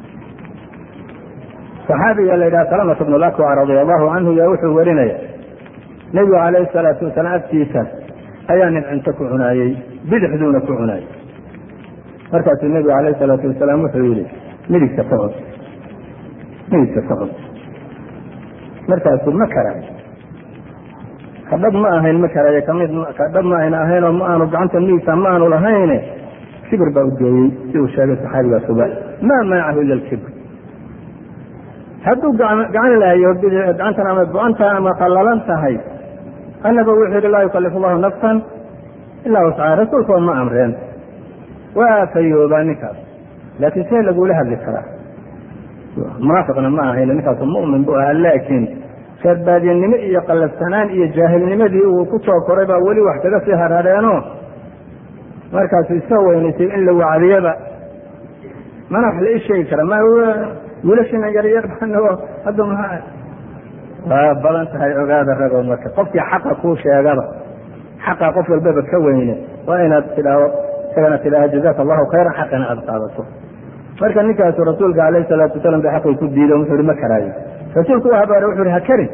saxaabiga la yidhaha salamata bnu lakwa radia allahu canhu yaa wuxuu warinaya nebigu calayhi salaatu wasalaam agtiisa ayaa nin cunto ku cunaayey bidixduuna ku cunaayey markaasuu nebigu calayhi salaatu wasalaam wuxuu yihi midigta ka cun midigta ka cun markaasuu ma karaay kadhab ma ahayn ma karaye kamid kadhab ma ayna ahayn oo ma aanu gacanta midigta ma aanu lahayne kibir baa u geeyey si uu sheegay saxaabigaasuba maa manacahu ila lkibr hadduu gacan lahayo gacantan ama go-anta ama qallalan tahay annaba wuxuu yihi laa yukalif allahu nafsan ilaa wascaha rasuulka ma amreen waa fayoobaa ninkaas laakiin see lagula hadli karaa munaafiqna ma ahayn ninkaasu mu'min bu ahaa laakiin reerbaadiyanimo iyo qallafsanaan iyo jaahilnimadii uu ku soo koray baa weli wax kaga sii harhareeno markaasuu iska weynaysay in la wacdiyaba mana wax la ii sheegi kara ma wiilashina yaryar hadda ma waa badan tahay ogaada ragoo marka qofkii xaqa kuu sheegaba xaqa qof walbaba ka weyne waa inaad tidhaao isagana tidhaaho jazaka allahu khayran xaqina aada qaadato marka ninkaasu rasuulka alayhi salaatu wasalam ba xaqii ku diido wuxuu hi ma karaayo rasuulku u habaare wuxu hi ha karin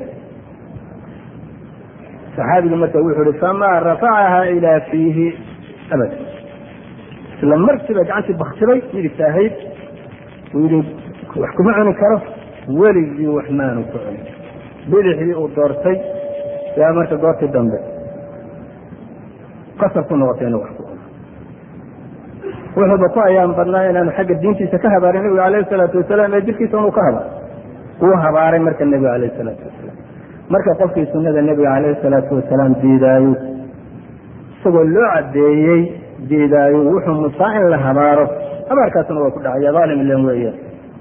saxaabigu marka wuxuu hi famaa rafacaha ilaa fiihi abad isla markiiba gacantii baktibay midigta ahayd uu yihi wax kuma cuni karo weligii wax maanu ku cunin bidixdii uu doortay yaa marka goortii dambe qasab ku noqotay inuu wax ku cuno wuxuuba ku ayaan badnaa inaanu xagga diintiisa ka habaarin nebiga alayhi salaatu wasalaam ee jirkiisa inuu ka habaaro uu habaaray marka nebiga alayhi salaatu wasalaam marka qofkii sunnada nebiga calayhi salaatu wasalaam diidaayo isagoo loo caddeeyey diidaayo wuxuu musaa in la habaaro habaarkaasuna waa ku dhacaya dhaalim ilan weeyaan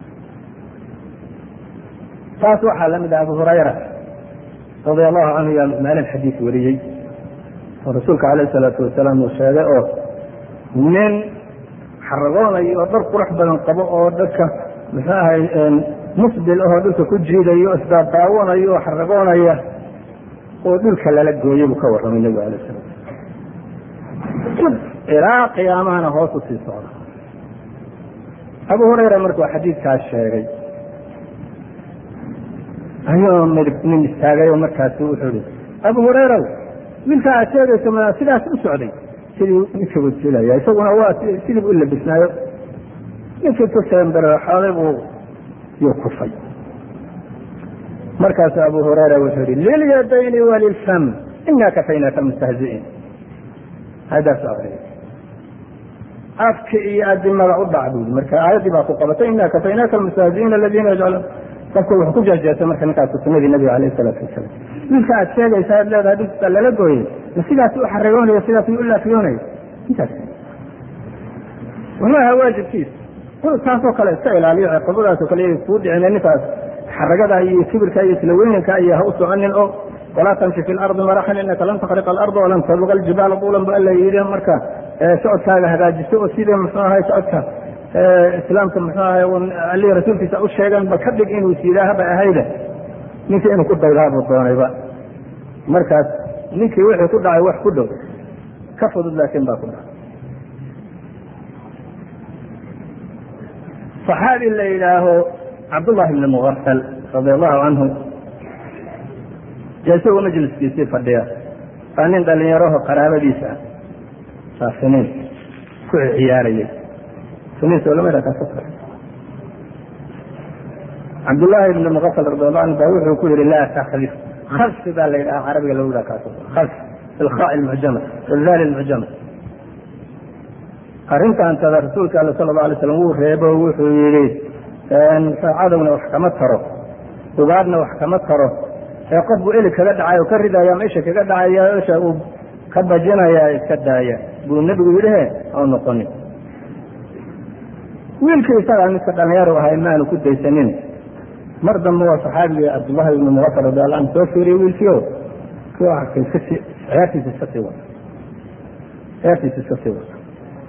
taas waxaa la mid ah abu hurayra radia allahu canhu yaa maalin xadiis wariyey oo rasuulka calayhi salaatu wasalaam uu sheegay oo nin xaragoonayo oo dhar qurux badan qabo oo dadka muxuu ahay musbil ahoo dhulka ku jiidayo isdaadaawanayo oo xaragoonaya oo dhulka lala gooyey buu ka warramay nebigu alayh salam ilaa qiyaamahana hoos u sii socda abu hurayra markuu xadiidkaas sheegay ayuu mid nin istaagay oo markaasu wuxuu ihi abu hurayra wiilkaa aad sheegayso ma sidaas u socday sidii ninka wajilaya isaguna waa sidii u labisnaayo ninkii ku seembareexooday buu yuu kufay markaasu abu hurayra wuxuu yihi lilyadayni walilfam inaa kafaynaaka mustahzi'iin hadaas akriya afka iyo adimada u dhac buu marka aayaddii baa ku qabatay inaa kafaynaaka almustahzi'iina aladiina yajcaluun qofku wuxuu ku jeejeestay marka ninkaas sunadii nabiga alayh salaatu wasalam wiilka aad sheegaysa aad leedahay dhulkiisa lala gooyey ma sidaas u xaragoonayo sidaas u laafiyoonayo intaas wuxuu ahaa waajibkiisa inuu taasoo kale iska ilaaliyo ciqabadaasoo kale iy kuu dhicine ninkaas xaragada iyo kibirka iyo isla weynanka iyo ha u soconin oo walaa tamshi fi lardi maraxan inaka lan takriqa alarda walan tabluqa aljibaala buulan bu alla yidhi marka socodkaaga hagaajiso oo sidii muxuu ahay socodka islaamka muxuu ahay alihii rasuulkiisa u sheegan ba ka dhig inuu sidaahaba ahayde ninkii inuu ku daydaabuu doonayba markaas ninkii wixii ku dhacay wax ku dhow ka fudud laakiin baa ku dhacay صaxaabi la yidhaaho cabdullahi bni mugafal radi allahu canhu dee isagoo majliskiisii fadhiya baa nin dhalinyaraho qaraabadiisa ah baa siniin ku ciyaarayay siniin soo lama kaas cabdullaahi bni mugafal radi allahu anhu baa wuxuu ku yihi laa takdif khalfi baa la yidhaha carabiga lagu yidhaha kaas khalf ilqa lmucjama ildaali lmucjama arrintaantada rasuulka all sala la alay slam wuu reebo wuxuu yihi cadowna wax kama taro ugaadhna wax kama taro ee qof buu eli kaga dhacay oo ka ridaya meesha kaga dhacaya esha uu ka bajinayaa iska daaya buu nebigu yidhihe oo noqonin wiilkii isagaa midka dhallinyaro ahay maanu ku daysanin mar dambe waa saxaabigii cabdullahi ibnu mugafar radi alla anhu soo fiiriyey wiilkiio kii arkay iskasii ciyaartiisa iska sii wata ciyaartiisa iska sii wata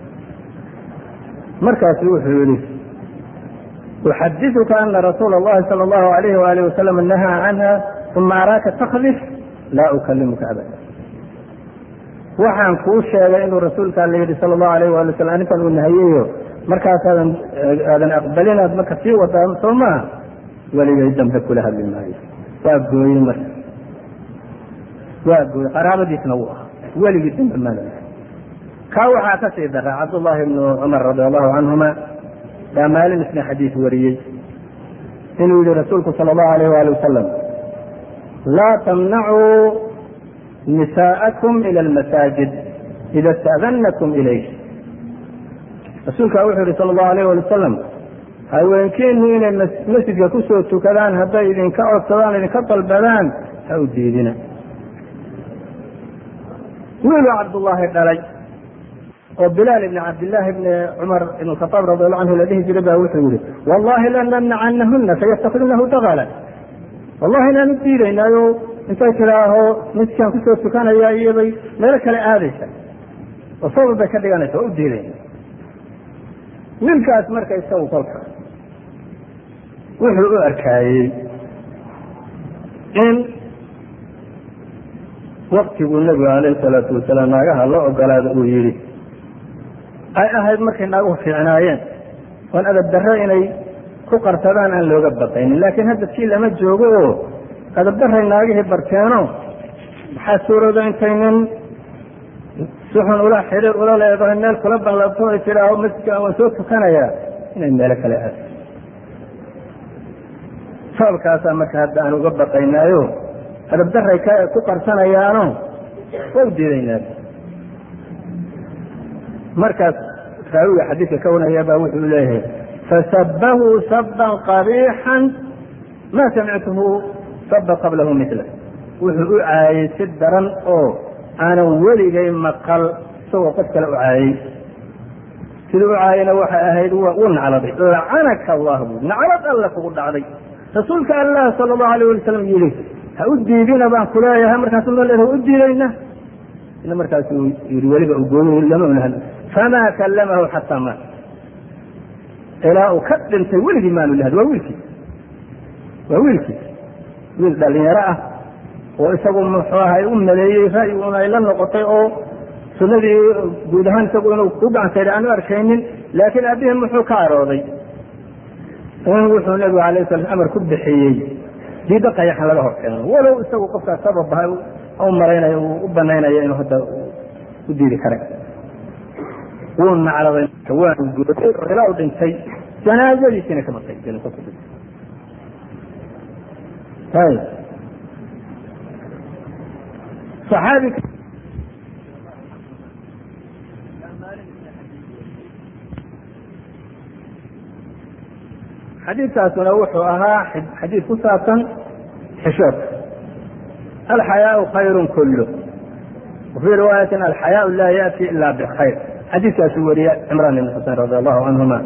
markaasu wuxuu yihi uxadiثuka ana rasuula اllahi salى اllahu alayh waalih wasalam nahaa canha uma araaka takdif laa ukalimuka abada waxaan kuu sheegay inuu rasuulka alla yidhi sala allahu alayh waali wasalam arrintan uu nahayeyo markaasaadan aadan aqbalinaad marka sii wadaa soo maa weligay dambe kula hadli maayo waa gooyey marka waa gooyey qaraabadiisna wuu ahaa weligii dambe mana kaa waxaa ka sii dara cabdullaahi ibnu cumar radi allahu canhuma baa maalin isna xadiis wariyey inuu yihi rasuulku sala allahu alayh waali wasalam laa tamnacuu nisaa'akum ila almasaajid ida ista'danakum ilayh rasuulkaa wuxuu yihi sala allahu alayh wali wasalam haweenkiinu inay masjidka kusoo tukadaan hadday idinka codsadaan idinka dalbadaan ha u diidina wiiluu cabdullaahi dhalay oo bilaal ibni cabdillaahi bni cumar ibn khaaab radi allahu canhu la dhihi jiray baa wuxuu yihi wallahi lanamnacanahuna sayastakdinahu dagala wallahi inaan u diidaynaayo intay tidhaaho masjidkaan kusoo tukanaya iyobay meelo kale aadaysa oo sabab bay ka dhiganaysa waa u diidayna wiilkaas marka isagu kolka wuxuu u arkaayey in waktiguu nebigu alayhi salaatu wasalaam naagaha loo ogolaada uu yidhi ay ahayd markay naaguhu fiicnaayeen oon adab darro inay ku qarsadaan aan looga baqaynin laakiin hadda sii lama joogo oo adab darray naagihii barteeno maxaa suurooda intay nin suxun ula xiriir ula leedahay meel kula ballabto ay tidhaaho masjidka waan soo tukanayaa inay meelo kale aado sababkaasaa marka hadda aan uga baqaynaayo adab darray ku qarsanayaano waa u diidaynaa markaas raawiga xadiidka ka wanaya baa wuxuu leeyahay fasabahu saban qabiixan ma samictuhu saba qablahu mila wuxuu u caayey si daran oo aanan weligay maqal isagoo qof kale u caayey siduu u caayena waxay ahayd wuu nacladay lacanaka allah bu naclad alla kugu dhacday rasuulka allah sala allahu alayh wali salam yihi ha u diidina baan ku leeyahay markaasu ma leedahay ha u diidayna ina markaasuu yii weliba ugooy lama una hadl famaa kallamahu xataa maat ilaa uu ka dhintay weligii maanu lahad waa wiilkiis waa wiilkiis wiil dhalinyaro ah oo isagu muxuu ahay u maleeyey ra'yiguna ay la noqotay oo sunnadii guud ahaan isagu inuu ku gacansaydha aan u arkaynin laakiin aabihii muxuu ka arooday in wuxuu nebigu alayh sala amar ku bixiyey diidda qayaxan laga hor keeno walow isagu qofkaas sababaha u malaynayo uu u banaynayo inuu hadda u diidi kara wuu nacladay waanu gooday oo ilaa u dhintay janaazadiisiina kama qayb gelin kolku dhintay ayb saxaabi xadiidkaasuna wuxuu ahaa xadiid ku saabsan xishoodka alxayaau khayru kulu wafii riwaayatin alxayaau laa yaati ila bkhayr xadiidkaasuu wariye cimraan ibn xusein radi allahu canhuma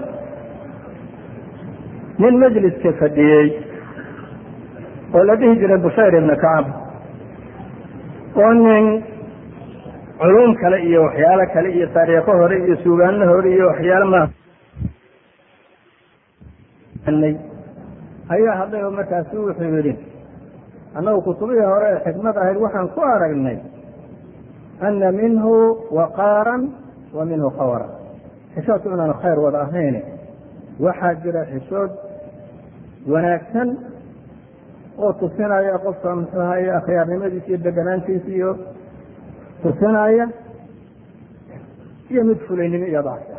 nin majliska fadhiyey oo la dhihi jiray bushayr ibna kacab oo nin culum kale iyo waxyaalo kale iyo taariikho hore iyo suugaano hore iyo waxyaalo ma ayaa hadlay oo markaasu wuxuu yidhi annagu kutubihii hore ee xikmad ahayd waxaan ku aragnay ana minhu waqaaran wa minhu khawra xishoodku inaanu khayr wada ahayn waxaa jira xishood wanaagsan oo tusinaya qofka muxuu ahaye akhyaarnimadiisa iyo deganaantiisa iyo tusinaya iyo mid fulaynimo iyo dacfi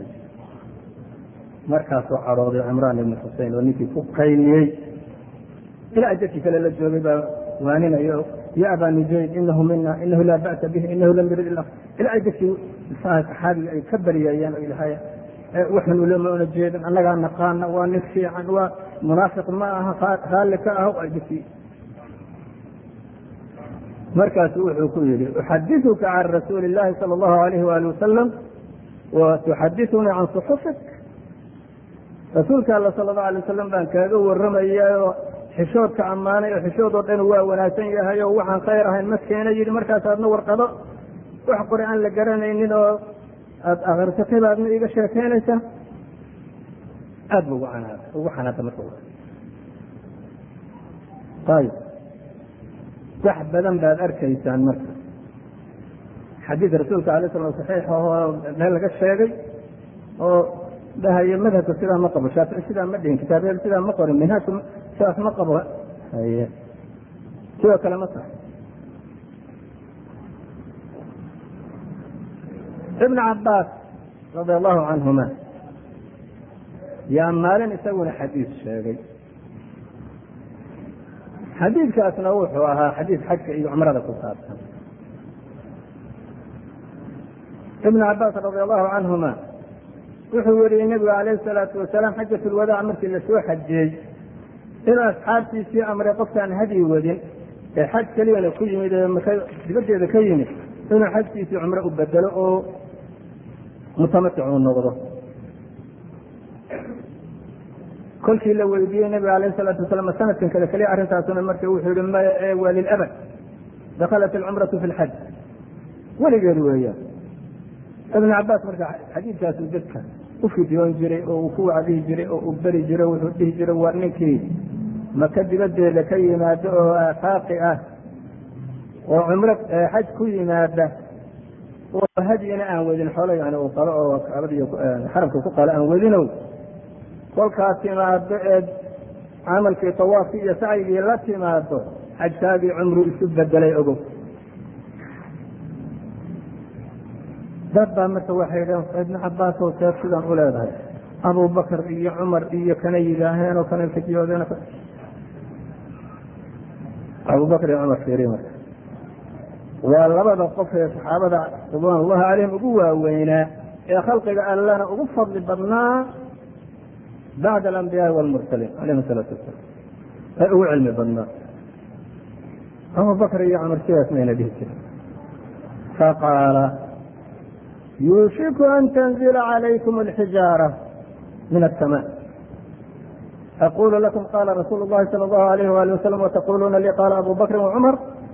markaasuu cadhooday cimraan ibn xusein oo ninkii ku qayliyey ilaa jadkii kale la joogay baa waaninayo ya aba nujayd inahu mina inahu laa ba'sa bih inahu lam yurid ila ilaa jadkii saxaabiga ay ka baryayeen oo ilahay waxan ulama una jeedan annagaa naqaana waa nin fiican waa munaafiq ma aha raalli ka ah jadkii markaasu wuxuu ku yidhi uxadiثuka can rasuuli اllahi salى اllahu alayh wali wasalam wa tuxadiثunii can صuxufik rasuulka alla sala اllahu alay wasalam baan kaaga warramaya oo xishoodka ammaanay oo xishood oo dhan waa wanaagsan yahay oo waxaan khayr ahayn ma keena yidhi markaas aadna warqado wax qore aan la garanaynin oo aada akrisatay baadna iiga sheekeynaysaa aad ba ugu canaada ugu xanaada marka ayib wax badan baad arkaysaan marka xadiid rasuulka alay slam saxiix oo meel laga sheegay oo dhahayo madhabka sidaa ma qabo shaafici sidaa ma dhihin kitaabyada sidaa ma qorin minhaajku sidaas ma qabo haye sidoo kale ma tahay ibn cabaas radi allahu canhuma yaa maalin isaguna xadiid sheegay xadiidkaasna wuxuu ahaa xadiid xajka iyo cumrada ku saabsan ibn cabaas radi allahu canhuma wuxuu weriyey nebigu alayhi salaatu wasalaam xajat lwadaac markii lasoo xajiyey inuu asxaabtiisii amray qofkaan hadyi wadin ee xaj keliyana ku yimid ee maka dibaddeeda ka yimid inuu xajkiisii cumro u bedelo oo mutamatic uu noqdo kolkii la weydiiyey nabiga alayh salaatu wasalam sanadkan kale keliya arrintaasuna marka wuxuu yihi maya ee waa lilabad dakhalat alcumratu fi lxaj weligeed weeyaan ibn cabaas marka xadiidkaasu dadka u fidyoon jiray oo uu ku wacdihi jiray oo uu beri jiray wuxuu dhihi jiray waa ninkii maka dibaddeeda ka yimaado oo aafaaqi ah oo cumro xaj ku yimaada oo hadyina aan wedin xoolo yani uu qalo oo kaabadiy xaramka ku qalo aan wedinow kolkaas timaado eed camalkii tawaafkii iyo sacyigii la timaado xajkaagii cumru isu bedelay ogow dad baa marka waxay dhaheen ibnu cabaasow seef sidaan u leedahay abubakar iyo cumar iyo kana yidhaaheen oo kana fidiyoodeen abubakar iyo cumar fiiri marka waa labada qof ee saxaabada ridwaan ullahi calayhim ugu waaweynaa ee khalqiga allana ugu fadli badnaa bacda alambiyaai walmursaliin calayhim salaatu wasalaam ee ugu cilmi badnaa abubakr iyo cumar sidaas mayna dhihi jirin faqaala yuushiku an tanzila calaykum alxijaara min aلsama aqulu lakum qala rasuulu اllahi salى اllahu alayh wali wasalam wataquluuna lii qaala abu bakrin wacumar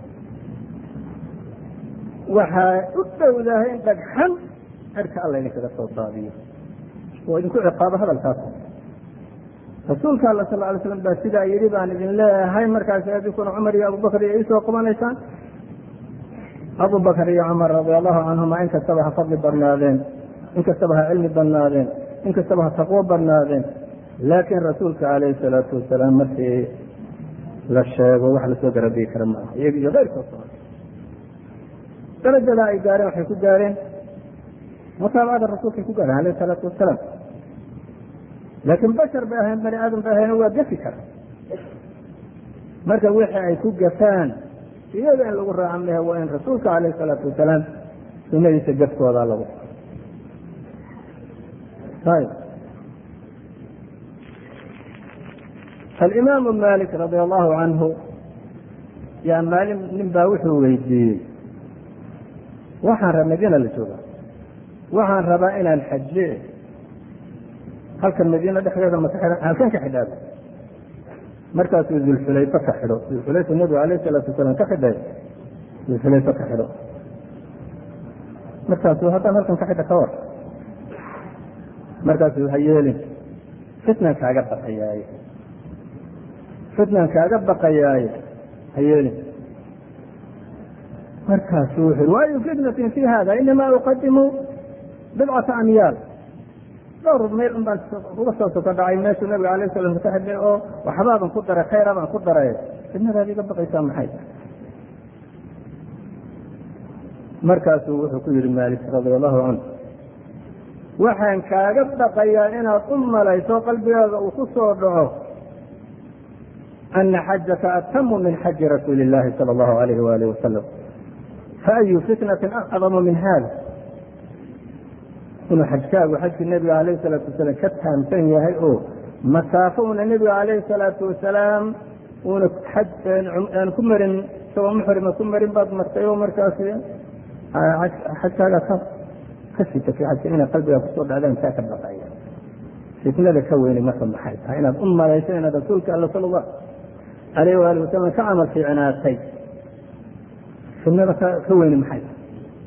waxaa u dhowdahay in dhagxan cirka alla idinkaga soo daadiyo oo idinku ciqaabo hadalkaas rasuulka alla sal lay slam baa sidaa yidhi baan idin leeyahay markaas adinkuna cumar iyo abubakr iyo iisoo qabanaysaan abubakr iyo cumar radia allahu canhuma in kastaba ha fadli badnaadeen in kastaba ha cilmi badnaadeen in kastaba ha taqwo badnaadeen laakiin rasuulka calayhi salaatu wasalaam markii la sheego wax lasoo garabiyi kara ma aha iyaga iyo keyrkood darajada ay gaareen waxay ku gaareen mutaabacada rasuulkay ku gaareen alayh salaatu wasalaam laakiin bashar bay ahayn bani aadam bay ahayn waa gafi kara marka wixii ay ku gafaan iyaga in lagu raaca mehe waa in rasuulka alayh salaatu wasalaam sunadiisa gafkooda lagu ayb alimaamu malik radi allahu canhu yaa maalin nin baa wuxuu weydiiyey waxaan rab madiina la jooga waxaan rabaa inaan xaje halkan madiina dhexdeeda maka xidhan halkan ka xidhaado markaasuu dulxulayfa ka xidho dulxulayfa nabigu alayh salaatu wasalaam ka xidhay dulxulayfa ka xidho markaasuu haddaan halkan ka xidha ka war markaasuu ha yeelin fitnan kaaga baqayaaye fitnan kaaga baqayaaye ha yeelin markaasuu wuxu yhi waayu fitnatin fi hada inamaa uqadimu bidcata amyaal dhowr mayl un baan uga soo soko dhacay meeshuu nabiga alayh salam ka xidhay oo waxbaaban ku daray khayra baan ku daray fitnadaad iga baqaysaa maxay markaasuu wuxuu ku yihi maalik radia allahu canhu waxaan kaaga baqayaa inaad u malayso qalbigaaga uu ku soo dhaco ana xajaka atamu min xaji rasuuli اllahi salى اllahu alayh waalih wasalam faayu fitnatin acdamu min hada inuu xajkaagu xajkii nebiga alayh salaatu wasalaam ka taamsan yahay oo masaafo una nebiga alayhi salaatu wasalaam uuna xaj aan ku marin isagoo muxrima ku marin baad martay oo markaas xajkaaga ka ka sitatay xajka inay qalbigaa kusoo dhacdaan kaa ka baqaya fitnada ka weyni marka maxay tahay inaad u malayso inaad rasuulka alla sala allahu alayh waali wasalam ka camal fiicnaatay fitnada ka weyni maxay tahay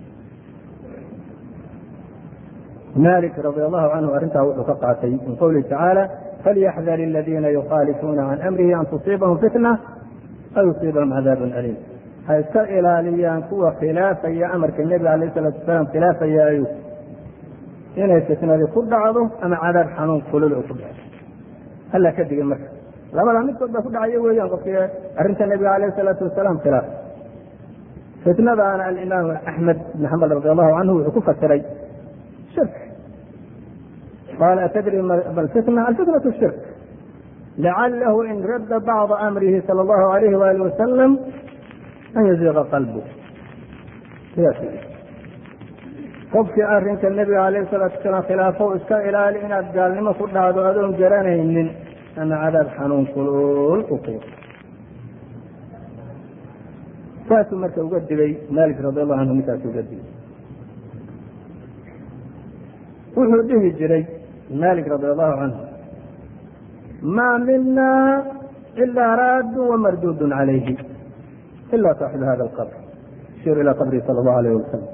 malik radi allahu canhu arrintaa wuxuu ka qaatay min qowlihi tacaala falyaxdar aladiina yukhaalifuuna can amrihi an tusiibahum fitna aw yusiibahum cadaabun aliim ha iska ilaaliyaan kuwa khilaafaya amarka nebiga alayh salatu wasalaam khilaafayaayo inay fitnadii ku dhacdo ama cadaab xanuun kulul oo ku dhaco alla ka digay marka labadaa midkood baa ku dhacayo weeyaan qofkii arrinta nebiga alayh salaatu wasalaam khilaaf fitnadaana alimaam axmed ibn xambal radi allahu canhu wuxuu ku fasiray shirk qaala atadri ma alfitna alfitnatu shirk lacalahu in radda bacda amrihi sala allahu alayhi waali wasalam an yaziiqa qalbu sidaas qofkii arrinka nebiga alayh salaatu wasalaam khilaafo iska ilaali inaad gaalnimo ku dhacdo adoon garanaynin ama cadaab xanuun kulul u qiib saasuu marka uga digay malik radi allahu canhu ninkaas uga digay wuxuu dhihi jiray malik radi allahu canhu maa mina ilaa raadun wamardudun calayhi ila saaxibu hada alqabr ashir ila qabrihi sala allahu alayh wasalam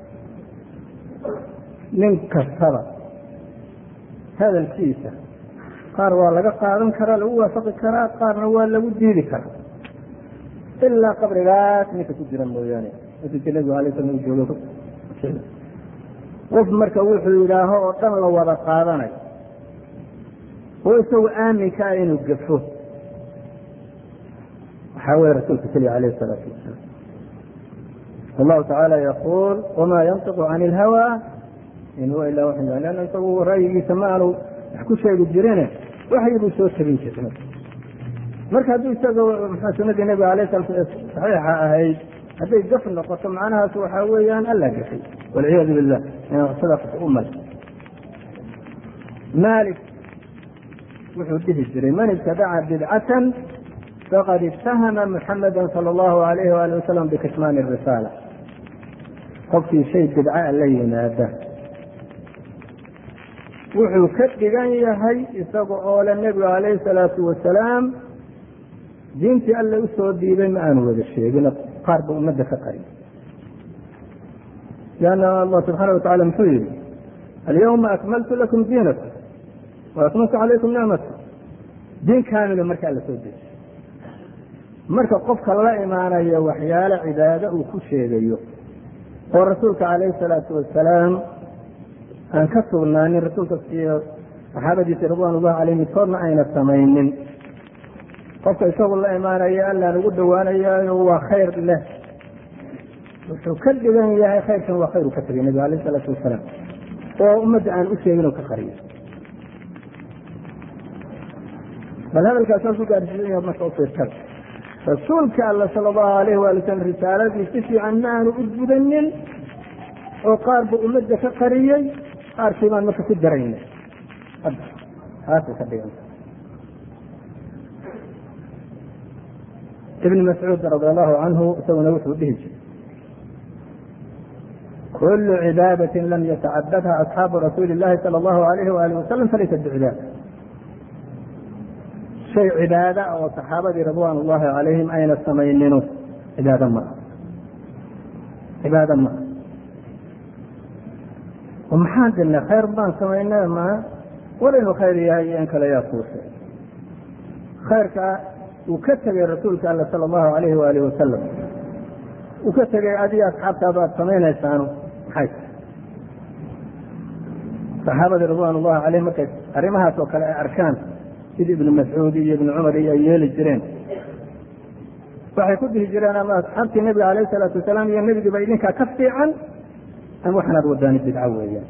nin kastaba hadalkiisa qaar waa laga qaadan karaa lagu waafaqi karaa qaarna waa lagu diidi karaa ilaa qabrigaas ninka ku jira mooyaane masjidka nebigu alay slam u joogo qof marka wuxuu yidhaaho oo dhan la wada qaadanayo oo isagu aaminka ah inuu gafo waxaa weye rasuulka keliya alayh salaatu wasalaam allahu tacaala yaquul wamaa yantiqu can ilhawa in huwa ilaa waxy lanna isagu ra'yigiisa ma aanu wax ku sheegi jirine waxyi buu soo tabin jiray marka hadduu isaga mxua sunadii nebiga alay sala saxiixa ahayd hadday gaf noqoto macnahaas waxaa weeyaan alla gafay walciyaadu billah sadaqat u mal malik wuxuu dhihi jiray man ibtadaca bidcatan faqad itahama muxamada sala allahu alayhi waali wasalam bikitmaani risaala qofkii shay bidca la yimaada wuxuu ka dhigan yahay isaga oo le nebiga alayhi salaatu wasalaam diintii alle usoo diiday ma aanu wada sheegin qaar ba ummadda ka qariy lanna allah subxaana wa tacala muxuu yihi alyawma akmaltu lakum diinakum wa akmaltu calaykum nicmata diin kaamila markaa la soo dejiy marka qofka la imaanayo waxyaale cibaado uu ku sheegayo oo rasuulka calayhi salaatu wasalaam aan ka sugnaanin rasuulka iyo saxaabadiisa ridwan ullahi caleyh midkoodna ayna samaynin qofka isagu la imaanayo allaan ugu dhowaanayayo waa khayr leh wuxuu ka dhigan yahay khayrkan waa khayr uu ka tegay nebiga alayh isalaatu wasalaam oo ummadda aan u sheegin oo ka qariyo bal hadalkaas saas u gaarsiisan marka u fiirtada rasuulka alla sala allahu alayh waali wasalam risaaladii si fiican ma aanu u gudanin oo qaar buu ummadda ka qariyey qaarkii baan marka ku darayna taasay ka dhiganta ibn mascuud radi allahu canhu isaguna wuxuu dhihi jiray kulu cibaadati lam yatacabadha asxaabu rasuuli اllahi salى allahu alayh wali wasalam falaysat bicibaada shay cibaada oo saxaabadii ridwan ullahi calayhim ayna samaynino cibaado maa cibaado maa oo maxaan dilnay khayr baan samaynay ma war inuu khayr yahay iyo in kale yaa kuushe khayrka uu ka tegay rasuulka alla sala allahu alayhi waalihi wasalam uu ka tegay adiga asxaabtaadu aad samaynaysaanu maxay saxaabadii ridwan ullahi caleyhim markay arrimahaas oo kale ay arkaan sida ibnu mascuud iyo ibnu cumar iyo ay yeeli jireen waxay ku dhihi jireen ama asxaabtii nebiga alayh salaatu wasalaam iyo nebigiiba idinkaa ka fiican ama waxanaad wadaani bidco weeyaan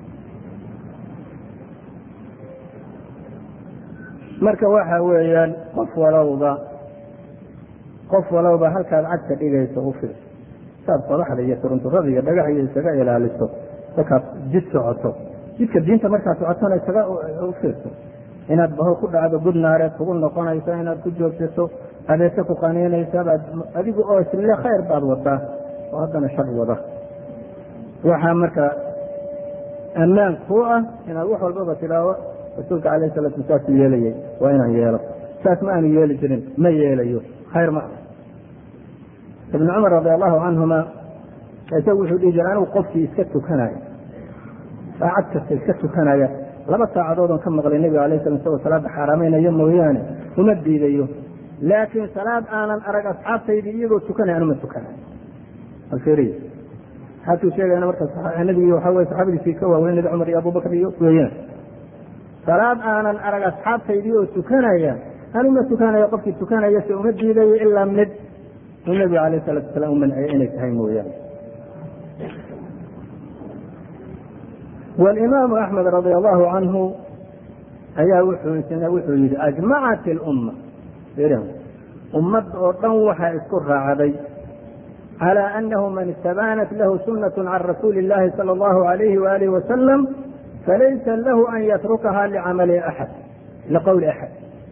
marka waxa weeyaan qof walowba qof walowba halkaad cagta dhigayso u fiirso saad qodaxda iyo turunturada iyo dhagax iyo isaga ilaaliso markaad jid socoto jidka diinta markaad socotona isaga u fiirso inaad baho ku dhacdo gud naareed kugu noqonayso inaad ku joogsato adeese ku qaniinaysa baad adigu oo isle khayr baad wadaa oo haddana shar wada waxaa marka ammaan kuu ah inaad wax walbaba tidhaahdo rasuulka alayh salatu saasuu yeelayay waa inaan yeelo saas ma aanu yeeli jirin ma yeelayo khayr ma ah ibnu cumar radi allahu canhuma isagu wuxuu dhihi jira anigu qofkii iska tukanaya saacad kasta iska tukanaya laba saacadoodon ka maqlay nebiga alay sala isagoo salaadda xaaraameynayo mooyaane uma diidayo laakiin salaad aanan arag asxaabtaydii iyagoo tukanaya anuma tukanayo alfiriy xatuu sheegayna marka nabigi waxa weye saxaabadiisii ka waaweynada cumar iyo abubakr iyo weeyaan salaad aanan arag asxaabtaydii oo tukanaya anuma tukanayo qofkii tukanaya se uma diidayo ilaa mid uu nebigu alayh salatu wasalaam u manciyay inay tahay mooyaane walimaamu axmed radia allahu canhu ayaa wuxuu yihi ajmacat ilumma ummad oo dhan waxaa isku raacday calى anahu man istabanat lahu sunaة can rasuuli اllahi salى اllahu alayhi waalihi wasalam falaysa lahu an yatrukaha licamali axad liqowli axad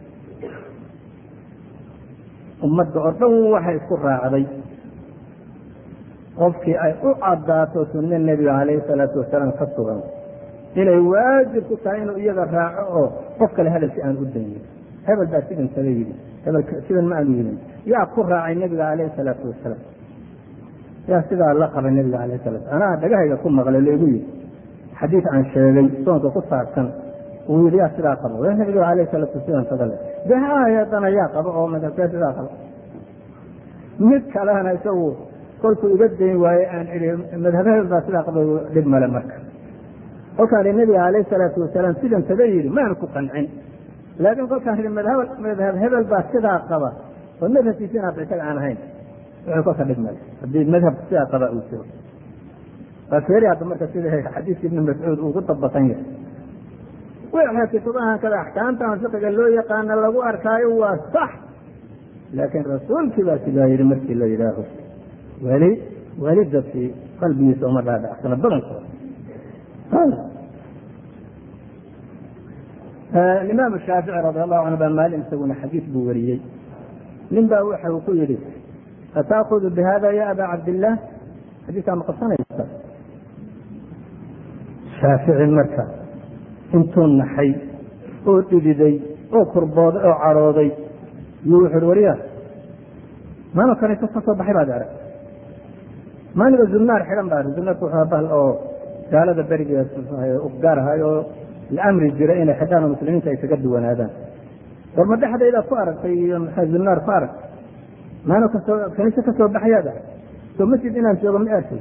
ummadda oo dhan waxay isku raacday qofkii ay u cadaato sunno nebiga calayhi salaatu wasalaam ka sugan inay waajib ku tahay inuu iyada raaco oo qof kale hadalki aan u dayin hebel baa sidan saga yidhi hebel sidan ma aanu yidhin yaa ku raacay nebiga calayhi salaatu wasalaam yaa sidaa la qabay nebiga alayh salatu anaa dhagahayga ku maqlay laigu yidhi xadiid aan sheegay soonka ku saabsan uu yidhi yaa sidaa qabo w nebiga alayh salatu sidan sadale de haayadana yaa qabo oo madhabkee sidaa qabo mid kalena isagu kolkuu iga dayn waaye aan idhi madhabahel baa sidaa qaba dhib male marka kolkaan ihi nebiga alayh salaatu wasalaam sidan sada yidhi maanu ku qancin laakiin kolkaan idhi madhab hebel baa sidaa qaba oo madhabkiisi inaad isaga aan ahayn wuxuu kolka dhib male haddii madhabka sidaa qaba uu jiro waa feeri hadda marka sida xadiiska ibni mascuud uu ku dabaqan yahay wixii kutubahan kada axkaamtan fiqiga loo yaqaana lagu arkaayo waa sax laakiin rasuulkii baa sidaa yidhi markii la yidhaaho weli weli dadkii qalbigiisa uma dhaadhacsana badankooda imaam shaafici radi allahu canhu baa maalin isaguna xadiis buu wariyey nin baa waxa uu ku yidhi ataakudu bihada ya aba cabdillaah xadiiskaa ma qabsanaysa shaafici marka intuu naxay oo dhididay oo kurbooday oo cadhooday yuu wuxu uhi wariya maano kaniisa ka soo baxay baad arag maaniga zunnaar xidhan baa zunnaarku wuxuu bahal oo gaalada beriga gaar ahay oo la amri jiray inay xidhaan oo muslimiinta ay kaga duwanaadaan war ma dhexdaydaad ku aragtay iyo maxaa zunnaar ku arag maano kasoo kaniise ka soo baxayaad arag soo masjid inaan joogo ma arkay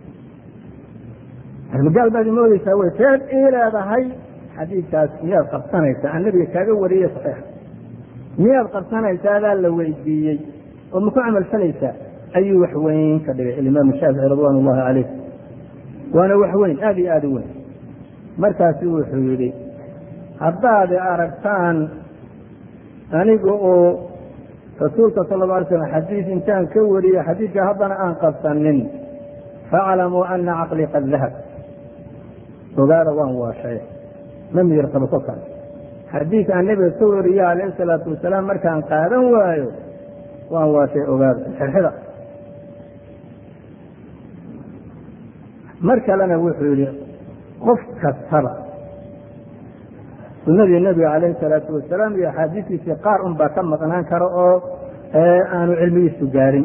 gaal baad imoodeysaa wey seed ii leedahay xadiidkaas miyaad qabsanaysaa aan nabiga kaaga wariyey saxiix miyaad qabsanaysaa adaa la weydiiyey oo ma ku camal falaysaa ayuu wax weyn ka dhigay alimaam shaafici ridwaan ullahi caleyh waana wax weyn aada iyo aada u weyn markaasu wuxuu yidhi haddaad aragtaan aniga oo rasuulka sala la alay slam xadiis intaan ka wariyo xadiidka haddana aan qabsanin faaclamuu ana caqlii qad dahab ogaada waan waashay ma miyir qabo kolkaas xadiis aan nebiga ka wariyo calayhi salaatu wasalaam markaan qaadan waayo waan waashay ogaada xirxida mar kalena wuxuu yihi qof kastaba sunadii nebiga calayhi salaatu wasalaam iyo axaadiistiisii qaar un baa ka maqnaan karo oo aanu cilmigiisu gaarin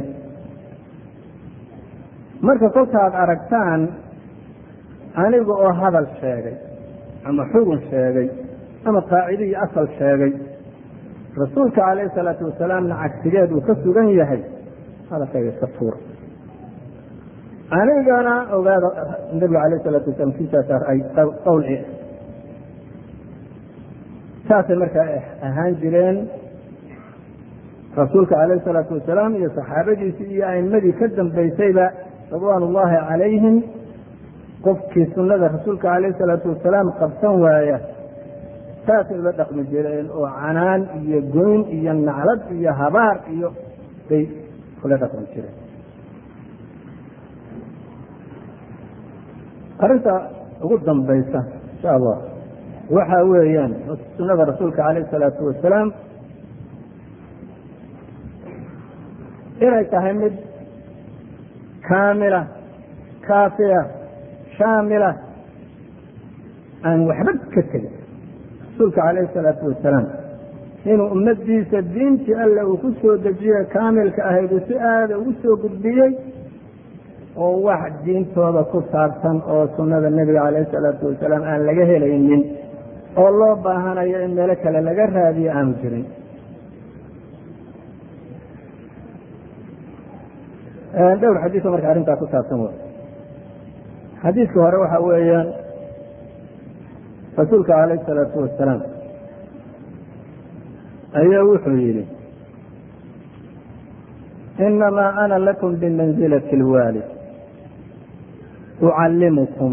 marka kolkaad aragtaan aniga oo hadal sheegay ama xugun sheegay ama qaacido iyo asal sheegay rasuulka calayhi salaatu wasalaamna cagsigeed uu ka sugan yahay hadalkayga iska tuura anigana ogaada nabiga alayh salaatu wasalam kiisaas ay qowl saasay markaa ahaan jireen rasuulka calayhi salaatu wasalaam iyo saxaabadiisii iyo a'imadii ka dambaysayba ridwaan ullaahi calayhim qofkii sunnada rasuulka calayhi salaatu wasalaam qabsan waaya saasay ula dhaqmi jireen oo canaan iyo goyn iyo naclad iyo habaar iyo bay ula dhaqmi jireen arrinta ugu dambaysa insha allah waxa weeyaan sunada rasuulka calayh isalaatu wasalaam inay tahay mid kaamila kaafiya shaamila aan waxba ka tegin rasuulka calayhi salaatu wasalaam inuu ummadiisa diintii alle uu ku soo dejiye kaamilka ahayd uu si aada ugu soo gudbiyey oo wax diintooda ku saabsan oo sunnada nebiga calayhi salaatu wasalaam aan laga helaynin oo loo baahanayo in meelo kale laga raadiyo aanu jirin dhowr xadiiso marka arrintaa ku saabsan w xadiiska hore waxa weeyaan rasuulka calayh salaatu wasalaam ayaa wuxuu yidhi inamaa ana lakum bimanzilati اlwaalid ucallimukum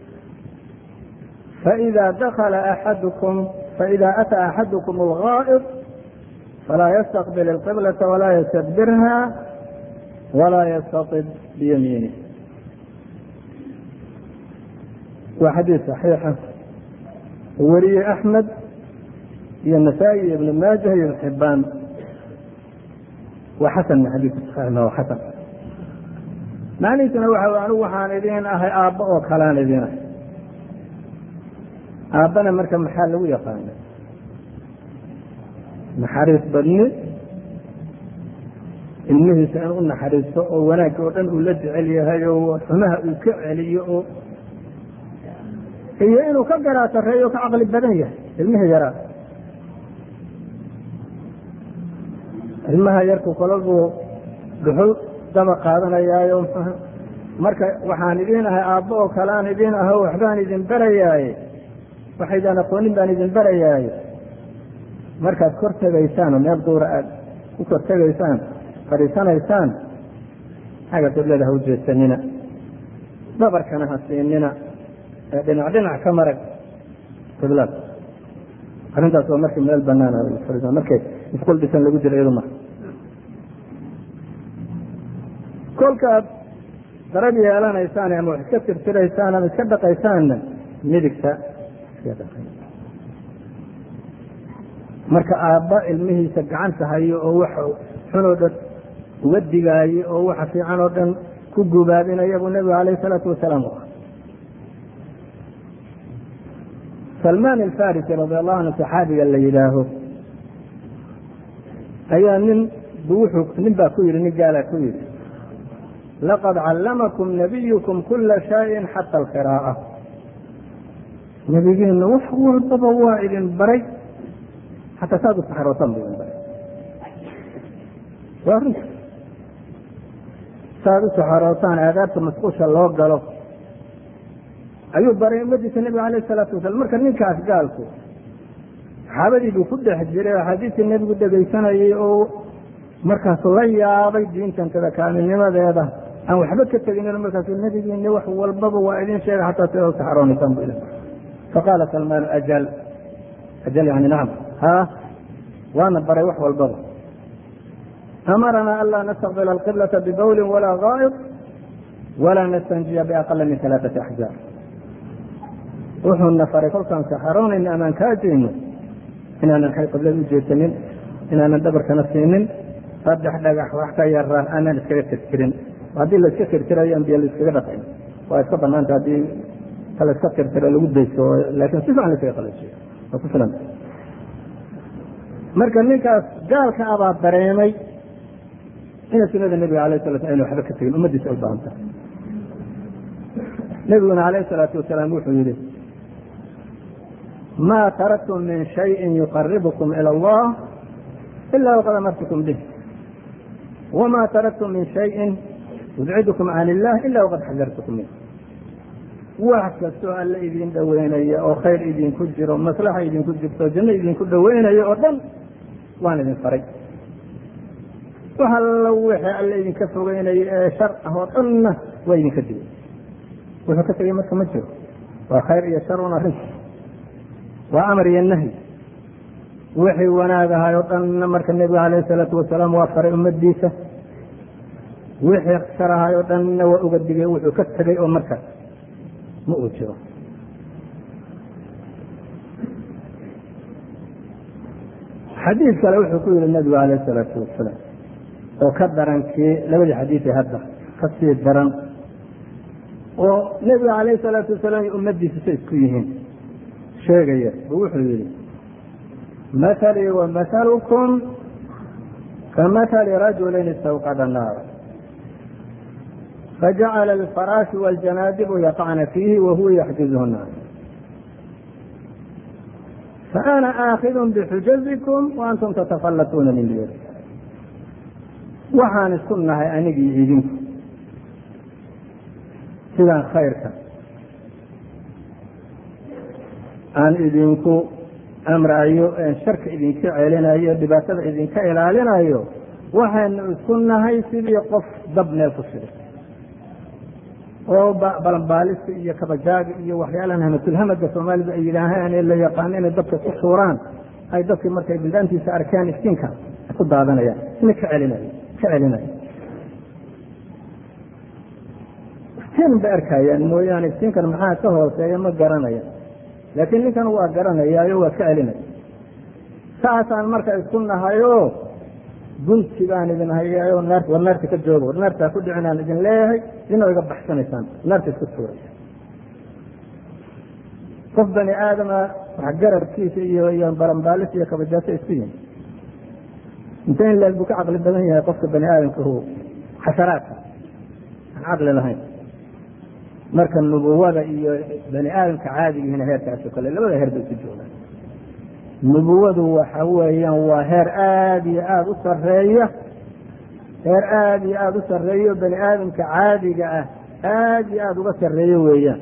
faإida dakla axadukum faإida ataa axadukum اlgaa'id falaa yastaqbil اlqiblata walaa yastadbirha walaa yastaطib biyamiinih waa xadiis صaxiixa wariyey axmed iyo nasaa-i iyo ibn maajah iyo ibn xibaan waa xasan xadiiska saxiixna waa xasan macnihiisuna waxa anigu waxaan idin ahay aabbo oo kalaan idin ahay aabbana marka maxaa lagu yaqaana naxariis badni ilmihiisa in u naxariisto oo wanaagga oo dhan uu la jecel yahay oo xumaha uu ka celiyo oo iyo inuu ka garaa sarreeyo o ka caqli badan yahay ilmihii yaraa ilmaha yarku kolabuu dhuxul daba qaadanayaayo marka waxaan idin ahay aabbo oo kale aan idin aho waxbaan idin barayaaye waxaydaan aqoonin baan idin barayaaye markaad kor tegaysaan oo meel duura aad ku kor tegaysaan fadhiisanaysaan xagga qiblada ha u jeesanina dabarkana ha siinina ee dhinac dhinac ka marag qiblada arrintaas waa markii meel banaan markay isqul dhisan lagu jiro iyadu marka kolkaad darab yeelanaysaan ama wax iska tirtiraysaan ama iska dhaqaysaanna midigta iska dhaqay marka aabba ilmihiisa gacanta hayo oo wax xun oo dhan uga digaayo oo waxa fiican oo dhan ku gubaabinaya buu nebigu alayh isalaatu wasalaam u ah salmaan alfarisi radi allahu anhu saxaabiga la yidhaaho ayaa nin bu wuxuu nin baa ku yidhi nin gaalaa ku yidhi laqad callamakum nabiyukum kula shayin xata alqiraa'a nebigeenu wax walbaba waa idin baray xataa saad u saxrootaan buu idin baray waa runta saad u saxarootaan aadaabta masquusha loo galo ayuu baray ummadiisa nebiga alayh isalaatu wasalam marka ninkaas gaalku saxaabadii buu ku dhex jiray axaadiistii nebigu dhegaysanayay oo markaasu la yaabay diintantada kaamilnimadeeda aan waxba ka teginin markaasu nebigiini wax walbaba waa idin sheega xataa sida u saxaroonaysaan bu idin faqaala salmaan ajal ajal yani nacam ha waana baray wax walbaba amaranaa anlaa nastaqbila alqiblata bibawlin walaa gaa'id walaa nastanjiya biaqala min alaaati axjaar wuxuuna faray kolkaan saxaroonayna amaan kaajayno inaanan xay qiblada u jeesanin inaanan dhabarkana siinin saddex dhagax wax ka yaraan aanan iskaga tirtirin haddii laiska tirtirayo an biyo laiskaga dhaqayn waa iska banaanta haddii ta laiska tirtiro lagu dayso laakin si fican laiskaga qalajiyo waa ku filan marka ninkaas gaalka abaa dareemay ina sunada nebiga alayh sala sl ayna waxba ka tegin ummadiisa ay u baahan tahay nebiguna alayh salaatu wasalaam wuxuu yihi ma taraktum min shayin yuqaribukum ila allah ila waqad amartukum bih wma taraktum min shayin yubcidkum can illah ila waqad xadartukum minh wax kastoo alle idin dhoweynaya oo khayr idinku jiro maslaxa idinku jirto janno idinku dhoweynaya oo dhan waan idin faray wax allo wixii alle idinka fogeynaya ee shar ah oo dhanna waa idinka digay wuxuu ka tegay marka ma jiro waa khayr iyo shar un arrinta waa amar iyo nahyi wixii wanaag ahay oo dhanna marka nebiga alayh salaatu wasalaam waa faray ummadiisa wixii shar ahay oo dhanna waa uga digay wuxuu ka tegay oo marka ma uu jiro xadiid kale wuxuu ku yihi nabigu alayh isalaatu wasalaam oo ka daran kii labadii xadiid ee hadda ka sii daran oo nebiga alayh salaatu wasalaam iyo ummadiisa say isku yihiin sheegaya oo wuxuu yihi mahalii wa mahalukum kamahali rajulin istawqada naara fajacala alfaraashu wاljanaadibu yaqacna fiihi wahuwa yaxjuzuhu naar faana aakidun bixujazikum waantum tatafallatuuna min diyari waxaan isku nahay anigii idinku sidaan khayrka aan idinku amrayo sharka idinka celinayo dhibaatada idinka ilaalinayo waxaynu isku nahay sidii qof dab meel ku shiday oo balanbaalista iyo kabajaaga iyo waxyaalahan hamatulhamada soomaalidu ay yidhaahaan ee la yaqaano inay dadka ku suuraan ay dadkii markay bildaantiisa arkaan iftiinka ku daadanayaan ina ka celinayo ka celinayo iftiin bay arkayaan mooyaane iftiinkan maxaa ka hooseeya ma garanayaan laakiin ninkan waa garanayaayo waa ka celinaya saasaan marka isku nahayo gunti baan idin hayaayo war naarta ka jooga war naartaa ku dhicinaan idin leeyahay idinoo iga baxsanaysaan naarta isku tuuraysa qof bani aadama wax garabkiisa iyo iyo baranbaalis iyo kabajaaso isku yihin inte in leeg buu ka caqli badan yahay qofka bani aadamka hu xasharaadka aan caqli lahayn marka nubuwada iyo bani aadamka caadigihiina heerkaasoo kale labada heer bay isu joogaan nubuwadu waxa weeyaan waa heer aada iyo aada u sareeya heer aada iyo aada u sarreeyo bani aadamka caadiga ah aada iyo aada uga sarreeyo weeyaan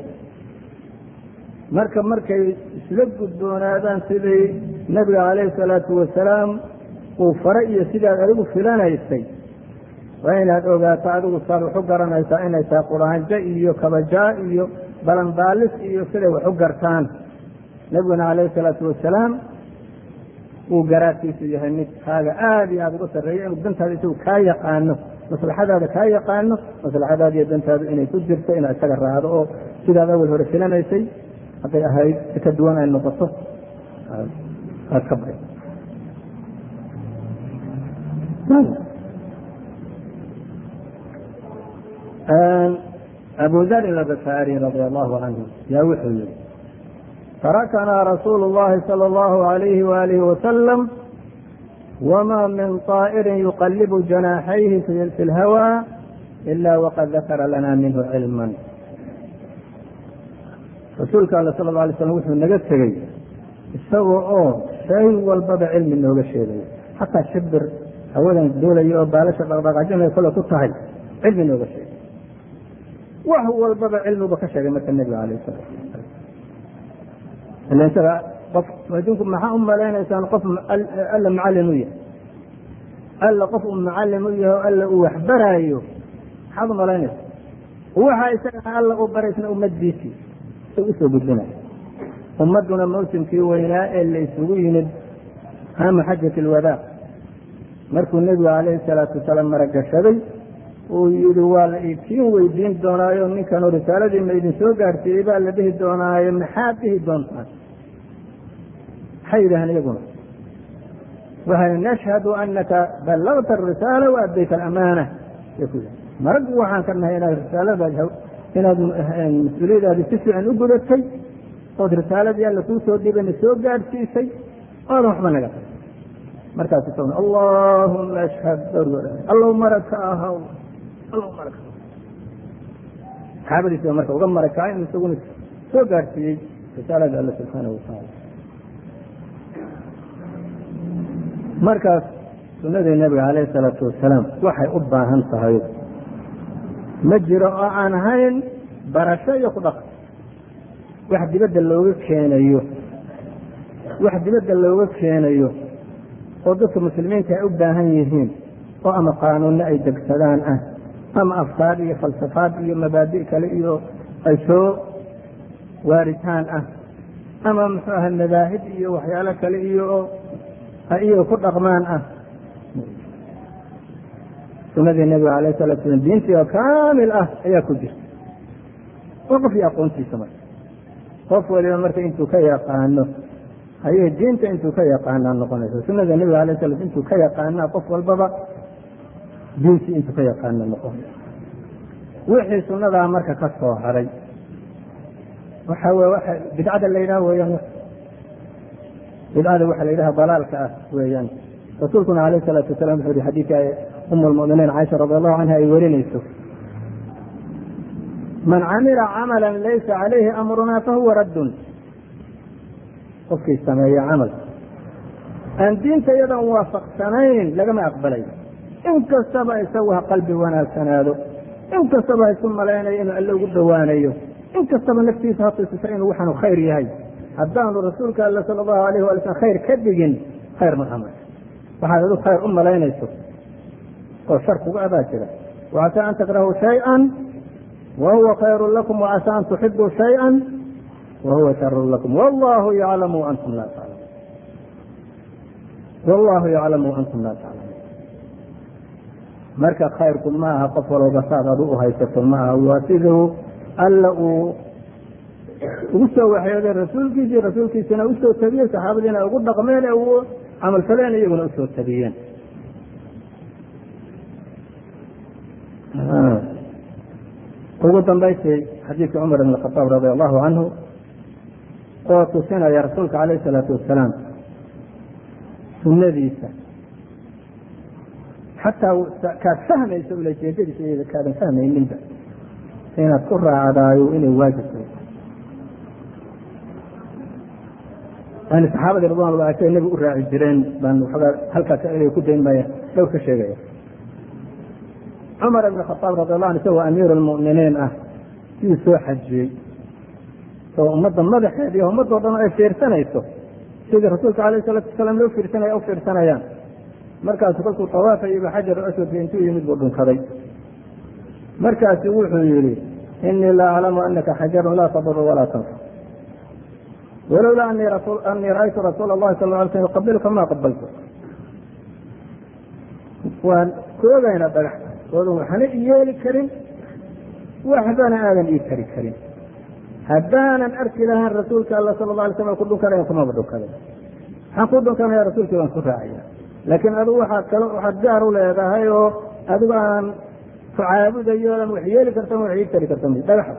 marka markay isla gudboonaadaan sidii nabiga calayhi salaatu wasalaam uu fare iyo sidaad adigu filanaysay waa inaad ogaato adigu saad wax u garanaysaa inay tahay quraanjo iyo kabajaa iyo balanbaalis iyo siday wax u gartaan nabiguna calayhi salaatu wasalaam uu garaadkiisu yahay mid kaaga aada iyo aada uga sarreeyo inuu dantaada isagu kaa yaqaano maslaxadaada kaa yaqaano maslaxadaada iyo dantaadu inay ku jirto inaad isaga raacdo oo sidaad awal hore filanaysay hadday ahayd si ka duwan ay noqoto aad ka bay abu darin albafaari radia allahu canhu yaa wuxuu yihi tarakanaa rasuulu اllahi salى اllahu alayhi waalihi wasalam wma min طaa'irin yuqalibu janaaxayhi fi اlhawى ila waqad dakara lana minhu cilma rasuulka all sala la alay slam wuxuu naga tegey isagoo oo shay walbaba cilmi nooga sheegaya xataa shibir hawadan doolaya oo baalasha dhaqdhaqaajinay kole ku tahay cilmi nooga sheegay wax walbaba cilmiba ka sheegay marka nebiga alayh salatu wasalam ila isaga qof adinku maxaa u malaynaysaan qof alla macallin u yahay alla qof uu macallim u yahay oo alla uu waxbaraayo maxaad u malaynaysa waxa isagana alla u baraysna ummadiisii usoo gudbinaya ummadduna mawsimkii weynaa ee la isugu yimid ama xajat alwadaa markuu nebigu calayhi salaatu wasalaam maragashaday uu yihi waa la ikiin weydiin doonaayo ninkanoo risaaladii ma idin soo gaarsiiyey baa la dhihi doonaayo maxaad dhihi doontaan maxay yidhaaheen iyaguna waxay nashhadu anaka ballagta arisaala wa addayta alamaana marag waxaan ka nahay inaad risaaladaad inaad mas-uuliyadaadi si fiican u gudatay ood risaaladii alla kuu soo dhibana soo gaadhsiisay oodan waxba naga tag markaas isaguna allahuma ashhad allow marag ka ahaw allow marag ka saxaabadiisa marka uga maragkaa in isaguna soo gaadhsiiyey risaalada alla subxaanahu watacaala markaas sunadii nabiga calayhi salaatu wasalaam waxay u baahan tahay ma jiro oo aan ahayn barasho iyo ku dhaqan wax dibadda looga keenayo wax dibadda looga keenayo oo dadka muslimiinta ay u baahan yihiin oo ama qaanuunno ay degsadaan ah ama afkaar iyo falsafaad iyo mabaadi' kale iyo ay soo waaritaan ah ama muxuu aha madaahib iyo waxyaalo kale iyo oo ay iyaga ku dhaqmaan ah sunadii nabiga alayh salatu slam diintii oo kaamil ah ayaa ku jirta oo qof iyo aqoontiisa marka qof waliba marka intuu ka yaqaano ayay diinta intuu ka yaqaanaa noqonaysa sunada nebiga alay slam intuu ka yaqaanaa qof walbaba diintii intuu ka yaqaana noqonaysa wixii sunadaa marka ka soo haray waxa w waa bidcada la yidhaha weeyaan bidcada waxa la yidhaha dalaalka ah weeyaan rasuulkuna alayh salaatu wasalam wuxuu yihi xadiidka um lmuminiin caaisha radi allahu canha ay werinayso man camila camala laysa calayhi amruna fahuwa raddun qofkii sameeya camal aan diinta iyadan waafaqsanayn lagama aqbalay in kastaba isagu ha qalbi wanaagsanaado in kastaba ha isu malaynayo inuu alle ugu dhowaanayo in kastaba naftiisa ha tusisa inuu waxaanu khayr yahay haddaanu rasuulka alle sala allahu alayh wala slam khayr ka dhigin khayr ma amal waxaad adu khayr u malaynayso oo shar kuga abaa jira wacasaa an takrahuu shay-an wa huwa khayru lakum wacasaa an tuxibuu shay-an wa huwa sharu lakum wallahu yaclamu antum laa taclamuun wallahu yaclamu antum laa taclamuun marka khayrku ma aha qof walba saad adu u haysato ma aha waa siduu alla uu ugu soo waxyooday rasuulkiisii rasuulkiisina usoo tabiyey saxaabadiina ugu dhaqmeen ee uu camalfaleen iyaguna usoo tabiyeen ugu dambaysay xadiidka cumar ibn khadaab radi allahu canhu oo tusinaya rasuulka calayh isalaatu wasalaam sunnadiisa xataa kaad fahmayso ulajeedadiisa iyada kaadan fahmayninba inaad ku raacdaayo inay waajib tahay yani saxaabadii ridwan llahi say nebigu u raaci jireen baan waxoogaa halkaas inay ku dayn maya dhowr ka sheegaya cumar ibn khadaab radi allah an isagoo amiiru lmu'miniin ah sidii soo xajiyey oo ummadda madaxeed iyo ummadoo dhan ay fiirsanayso sidii rasuulka alayh salaatu wasalaam loo fiirsanaya u fiirsanayaan markaasu kolkuu tawaafayba xajar aswadka intuu yimid buu dhunkaday markaasu wuxuu yihi inii la aclamu anaka xajarun laa taduru walaa tanfa walowlaa anii ra'aytu rasuula اllahi sal ly slm yuqabilka ma qabaltu waan koogaynaa dhagax oodan waxna i yeeli karin waxbana aadan ii tari karin haddaanan arki lahaan rasuulka alla sala la alay slam ku dhunkanayan kumaba dhunkaday waxaan ku dhunkanaya rasuulkii baan ku raacaya laakiin adigu waxaad kal waxaad gaar u leedahay oo adigu aan ku caabudayo odan wax yeeli karta wax ii tari karta dhagaxa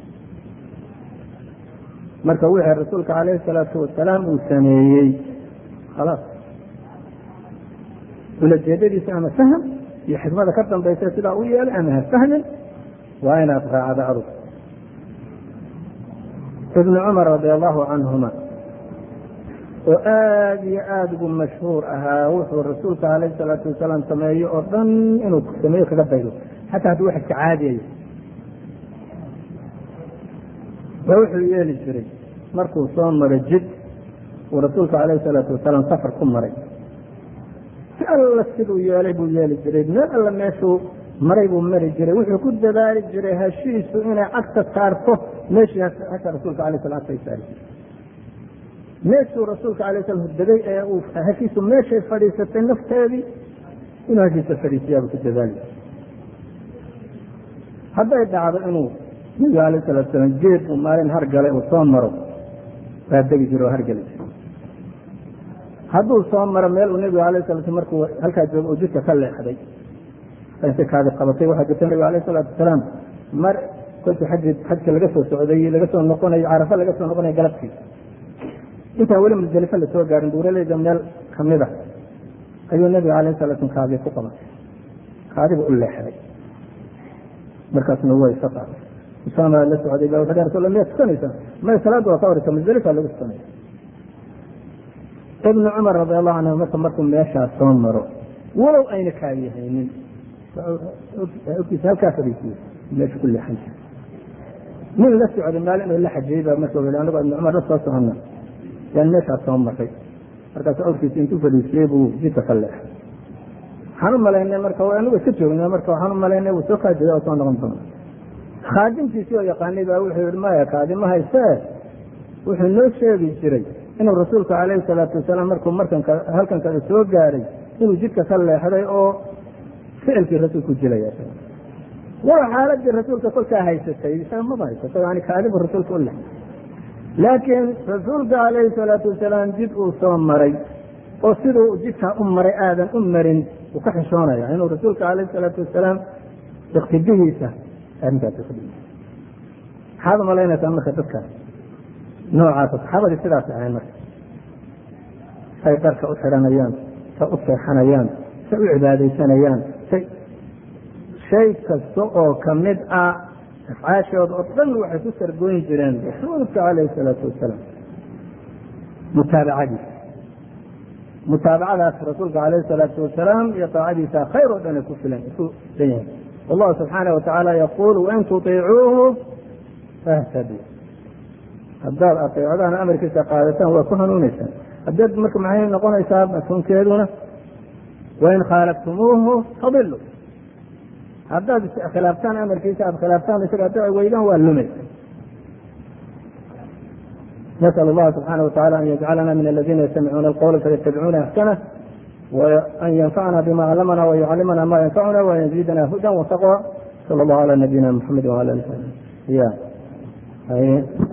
marka wixii rasuulka calayhi salaatu wasalaam uu sameeyey khalaas ulajeedadiisa ama fahm iyo xikmada ka dambaysa sidaa u yeelay ama ha fahmin waa inaad raacdo adug ibnu cumar radi allahu canhuma oo aada iyo aada ugu mashhuur ahaa wuxuu rasuulka calayhi salaatu wasalaam sameeyo oo dhan inuu sameeyo kaga daydo xataa hadduu wax iska caadiyayo waa wuxuu yeeli jiray markuu soo maro jid uu rasuulka calayhi salaatu wasalaam safar ku maray si alla siduu yeelay buu yeeli jiray meel alla meeshuu maray buu mari jiray wuxuu ku dadaali jiray hashiisu inay cagta saarto meeshii hasha rasuulka alay slam agtay saari jiray meeshuu rasuulka alay slam hurdagay ee uu hashiisu meeshay fadhiisatay nafteedii inuu hashiisa fadhiisiyaabuu ku dadaali jiray hadday dhacdo inuu nabiga alayh salatu salaam geed uu maalin hargalay uu soo maro waa degi jira oo hargeli jira hadduu soo maro meel uu nebigu alayh salatu markuu halkaa joogo uu jidka ka leexday intay kaadi qabatay waxaa jirta nabiga alayh salaatu wasalaam mar kolkii xaji xajka laga soo socday laga soo noqonayo carafa laga soo noqonayo galabtii intaan weli musdalife lasoo gaarin buuraleyda meel kamid a ayuu nabiga alayh salatu kaadi ku qabatay kaadibu u leexday markaasna way isa qaaday usaama la socday ba wuxuu rasul miyaa tukanaysaa may salaadda waa ka horeysa musdalifa lagu tukanaya ibnu cumar radi allahu canhu marka markuu meeshaas soo maro walow ayna kaadiyahaynin ogtiisa halkaa fadhiisiyo meesha ku leexan jira nin la socday maalin oo la xajiyey baa marka wi anigo ibnu cumar la soo socona yaan meeshaas soo maray markaasu awrkiisa intuu fadhiisiyey buu jidka ka leexay waxaan u malaynay marka anigu iska joogna marka waxaan u malaynay wuu soo kaajida oo soo noqon doona khaadimkiisii oo yaqaanay baa wuxuu yihi maya kaadima haysee wuxuu noo sheegi jiray inuu rasuulku calayhi salaatu wasalaam markuu markanka halkan kada soo gaaray inuu jidka ka leexday oo ficilkii rasuulku jilaya waa xaaladii rasuulka kolkaa haysatay isaga maba haysato yani kaadibu rasuulka u leexday laakiin rasuulka calayhi salaatu wasalaam jid uu soo maray oo siduu jidkaa u maray aadan u marin uu ka xishoonaya inuu rasuulka calayhi salaatu wasalaam iqtidihiisa arrintaas iqtidiisa maxaad umalaynaysaa marka dadka noocaasa saxaabadii sidaas ahayn marka say dharka u xidhanayaan say u seexanayaan say u cibaadaysanayaan say shay kasta oo kamid ah afcaashooda oo dhan waxay ku sargoyn jireen rasuulka calayhi salaatu wasalaam mutaabacadiisa mutaabacadaas rasuulka calayhi salaatu wasalaam iyo taacadiisa khayr oo dhan ay ku filan ku dan yahay wallahu subxaana watacaala yaquul wain tutiicuuhu fahtaduu haddaad ateecdaan amarkiisa qaadataan waa ku hanuuneysaan haddaad marka maxay noqonaysaa mafhuumkeeduna wain khaalaftumuuhu fadilu haddaad khilaaftaan amarkiisa aad khilaaftaan isaga adeeci weydaan waa lumaysa nasأl اllaha subxaanaه wataعala an yajcalana min aladina yastamicuuna alqowla fayattabicuuna axsanه وأn ynfacna bma clamna وyuclimna ma ynfacuna وan yazidna huda وtaqوى slى اllah عlى nabiyina mxamed وعlى ali